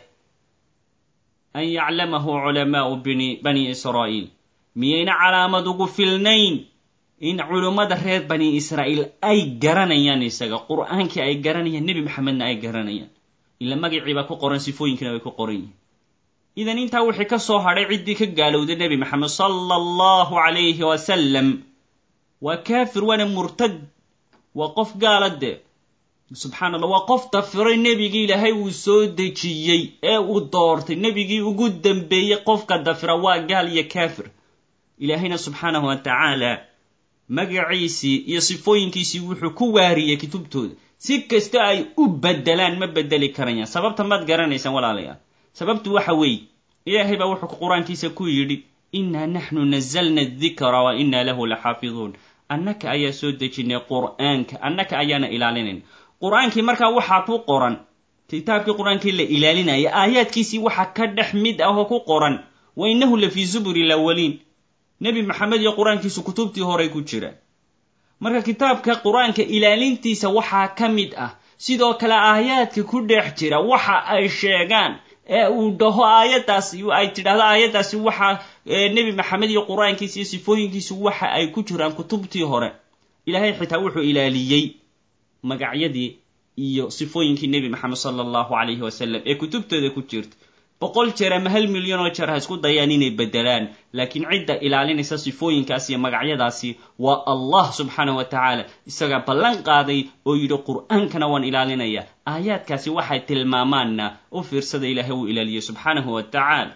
an yaclamahu culamaau bani israa'iil miyayna calaamad ugu filnayn in culummada reer bani israa'iil ay garanayaan isaga qur'aankii ay garanayaan nebi maxamedna ay garanayaan ila magacii baa ku qoran sifooyinkiina bay ku qoran yihiin idan intaa wixii ka soo hadhay ciddii ka gaalowday nebi maxamed sala allahu calayhi wasalam waa kaafir waana murtad waa qof gaala dee subxaana allah waa qof dafiray nebigii ilaahay uu soo dejiyey ee uu doortay nebigii ugu dambeeyey qofka dafira waa gaal iyo kaafir ilaahayna subxaanahu wa tacaala magaciisii iyo sifooyinkiisii wuxuu ku waariyey kutubtooda si kasta ay u bedelaan ma bedeli karayaan sababta maad garanaysaan walaalayaal sababtu waxa weeye ilaahay baa wuxuu qur-aankiisa ku yidhi innaa naxnu nazalna adikra wa innaa lahu laxaafiduun annaka ayaa soo dejinay qur'aanka annaka ayaana ilaalinayn qur-aankii markaa waxaa ku qoran kitaabkii qur-aankii la ilaalinaya aayaadkiisii waxaa ka dhex mid ah oo ku qoran wa innahu la fii zuburi lawaliin nebi maxamed iyo qur-aankiisu kutubtii horey ku jiraan marka kitaabka qur-aanka ilaalintiisa waxaa ka mid ah sidoo kale aayaadka ku dhex jira waxa ay sheegaan ee uu dhaho aayaddaasi ay tidhahdo aayaddaasi waxa nebi maxamed iyo qur-aankiisa iyo sifooyinkiisu waxa ay ku jiraan kutubtii hore ilaahay xitaa wuxuu ilaaliyey magacyadii iyo sifooyinkii nebi maxamed sala allahu calayhi wasalam ee kutubtooda ku jirta boqol jeer ama hal milyan oo jeer ha isku dayaan inay bedelaan laakiin cidda ilaalinaysa sifooyinkaas iyo magacyadaasi waa allah subxaanah wa tacaala isagaa ballan qaaday oo yidhi qur'aankana waan ilaalinaya aayaadkaasi waxay tilmaamaanna u fiirsada ilaahay uu ilaaliyey subxaanahu wa tacaala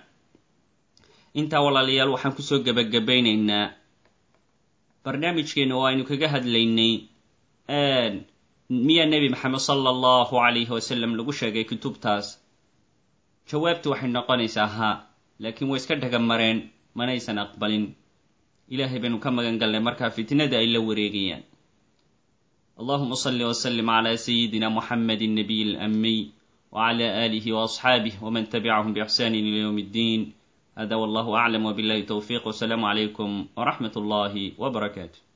intaa walaalayaal waxaan kusoo gebagabaynaynaa barnaamijkeena oo aynu kaga hadlaynay miyaa nebi maxamed sala allahu calayhi wasalam lagu sheegay kutubtaas jawaabtu waxay noqonaysaa haa laakiin way iska dhaga mareen manaysan aqbalin ilaahay baynu ka magan galnay markaa fitnada ay la wareegayaan allahuma salli wslim cla sayidina muxamedi nabiy alamiy wcla alihi wasxaabih wman tabicahum bixsani ila ywm اddin hada wallahu aclam wbillahi towfiq wsalaamu calaykum wraxmat اllahi wbarakaatu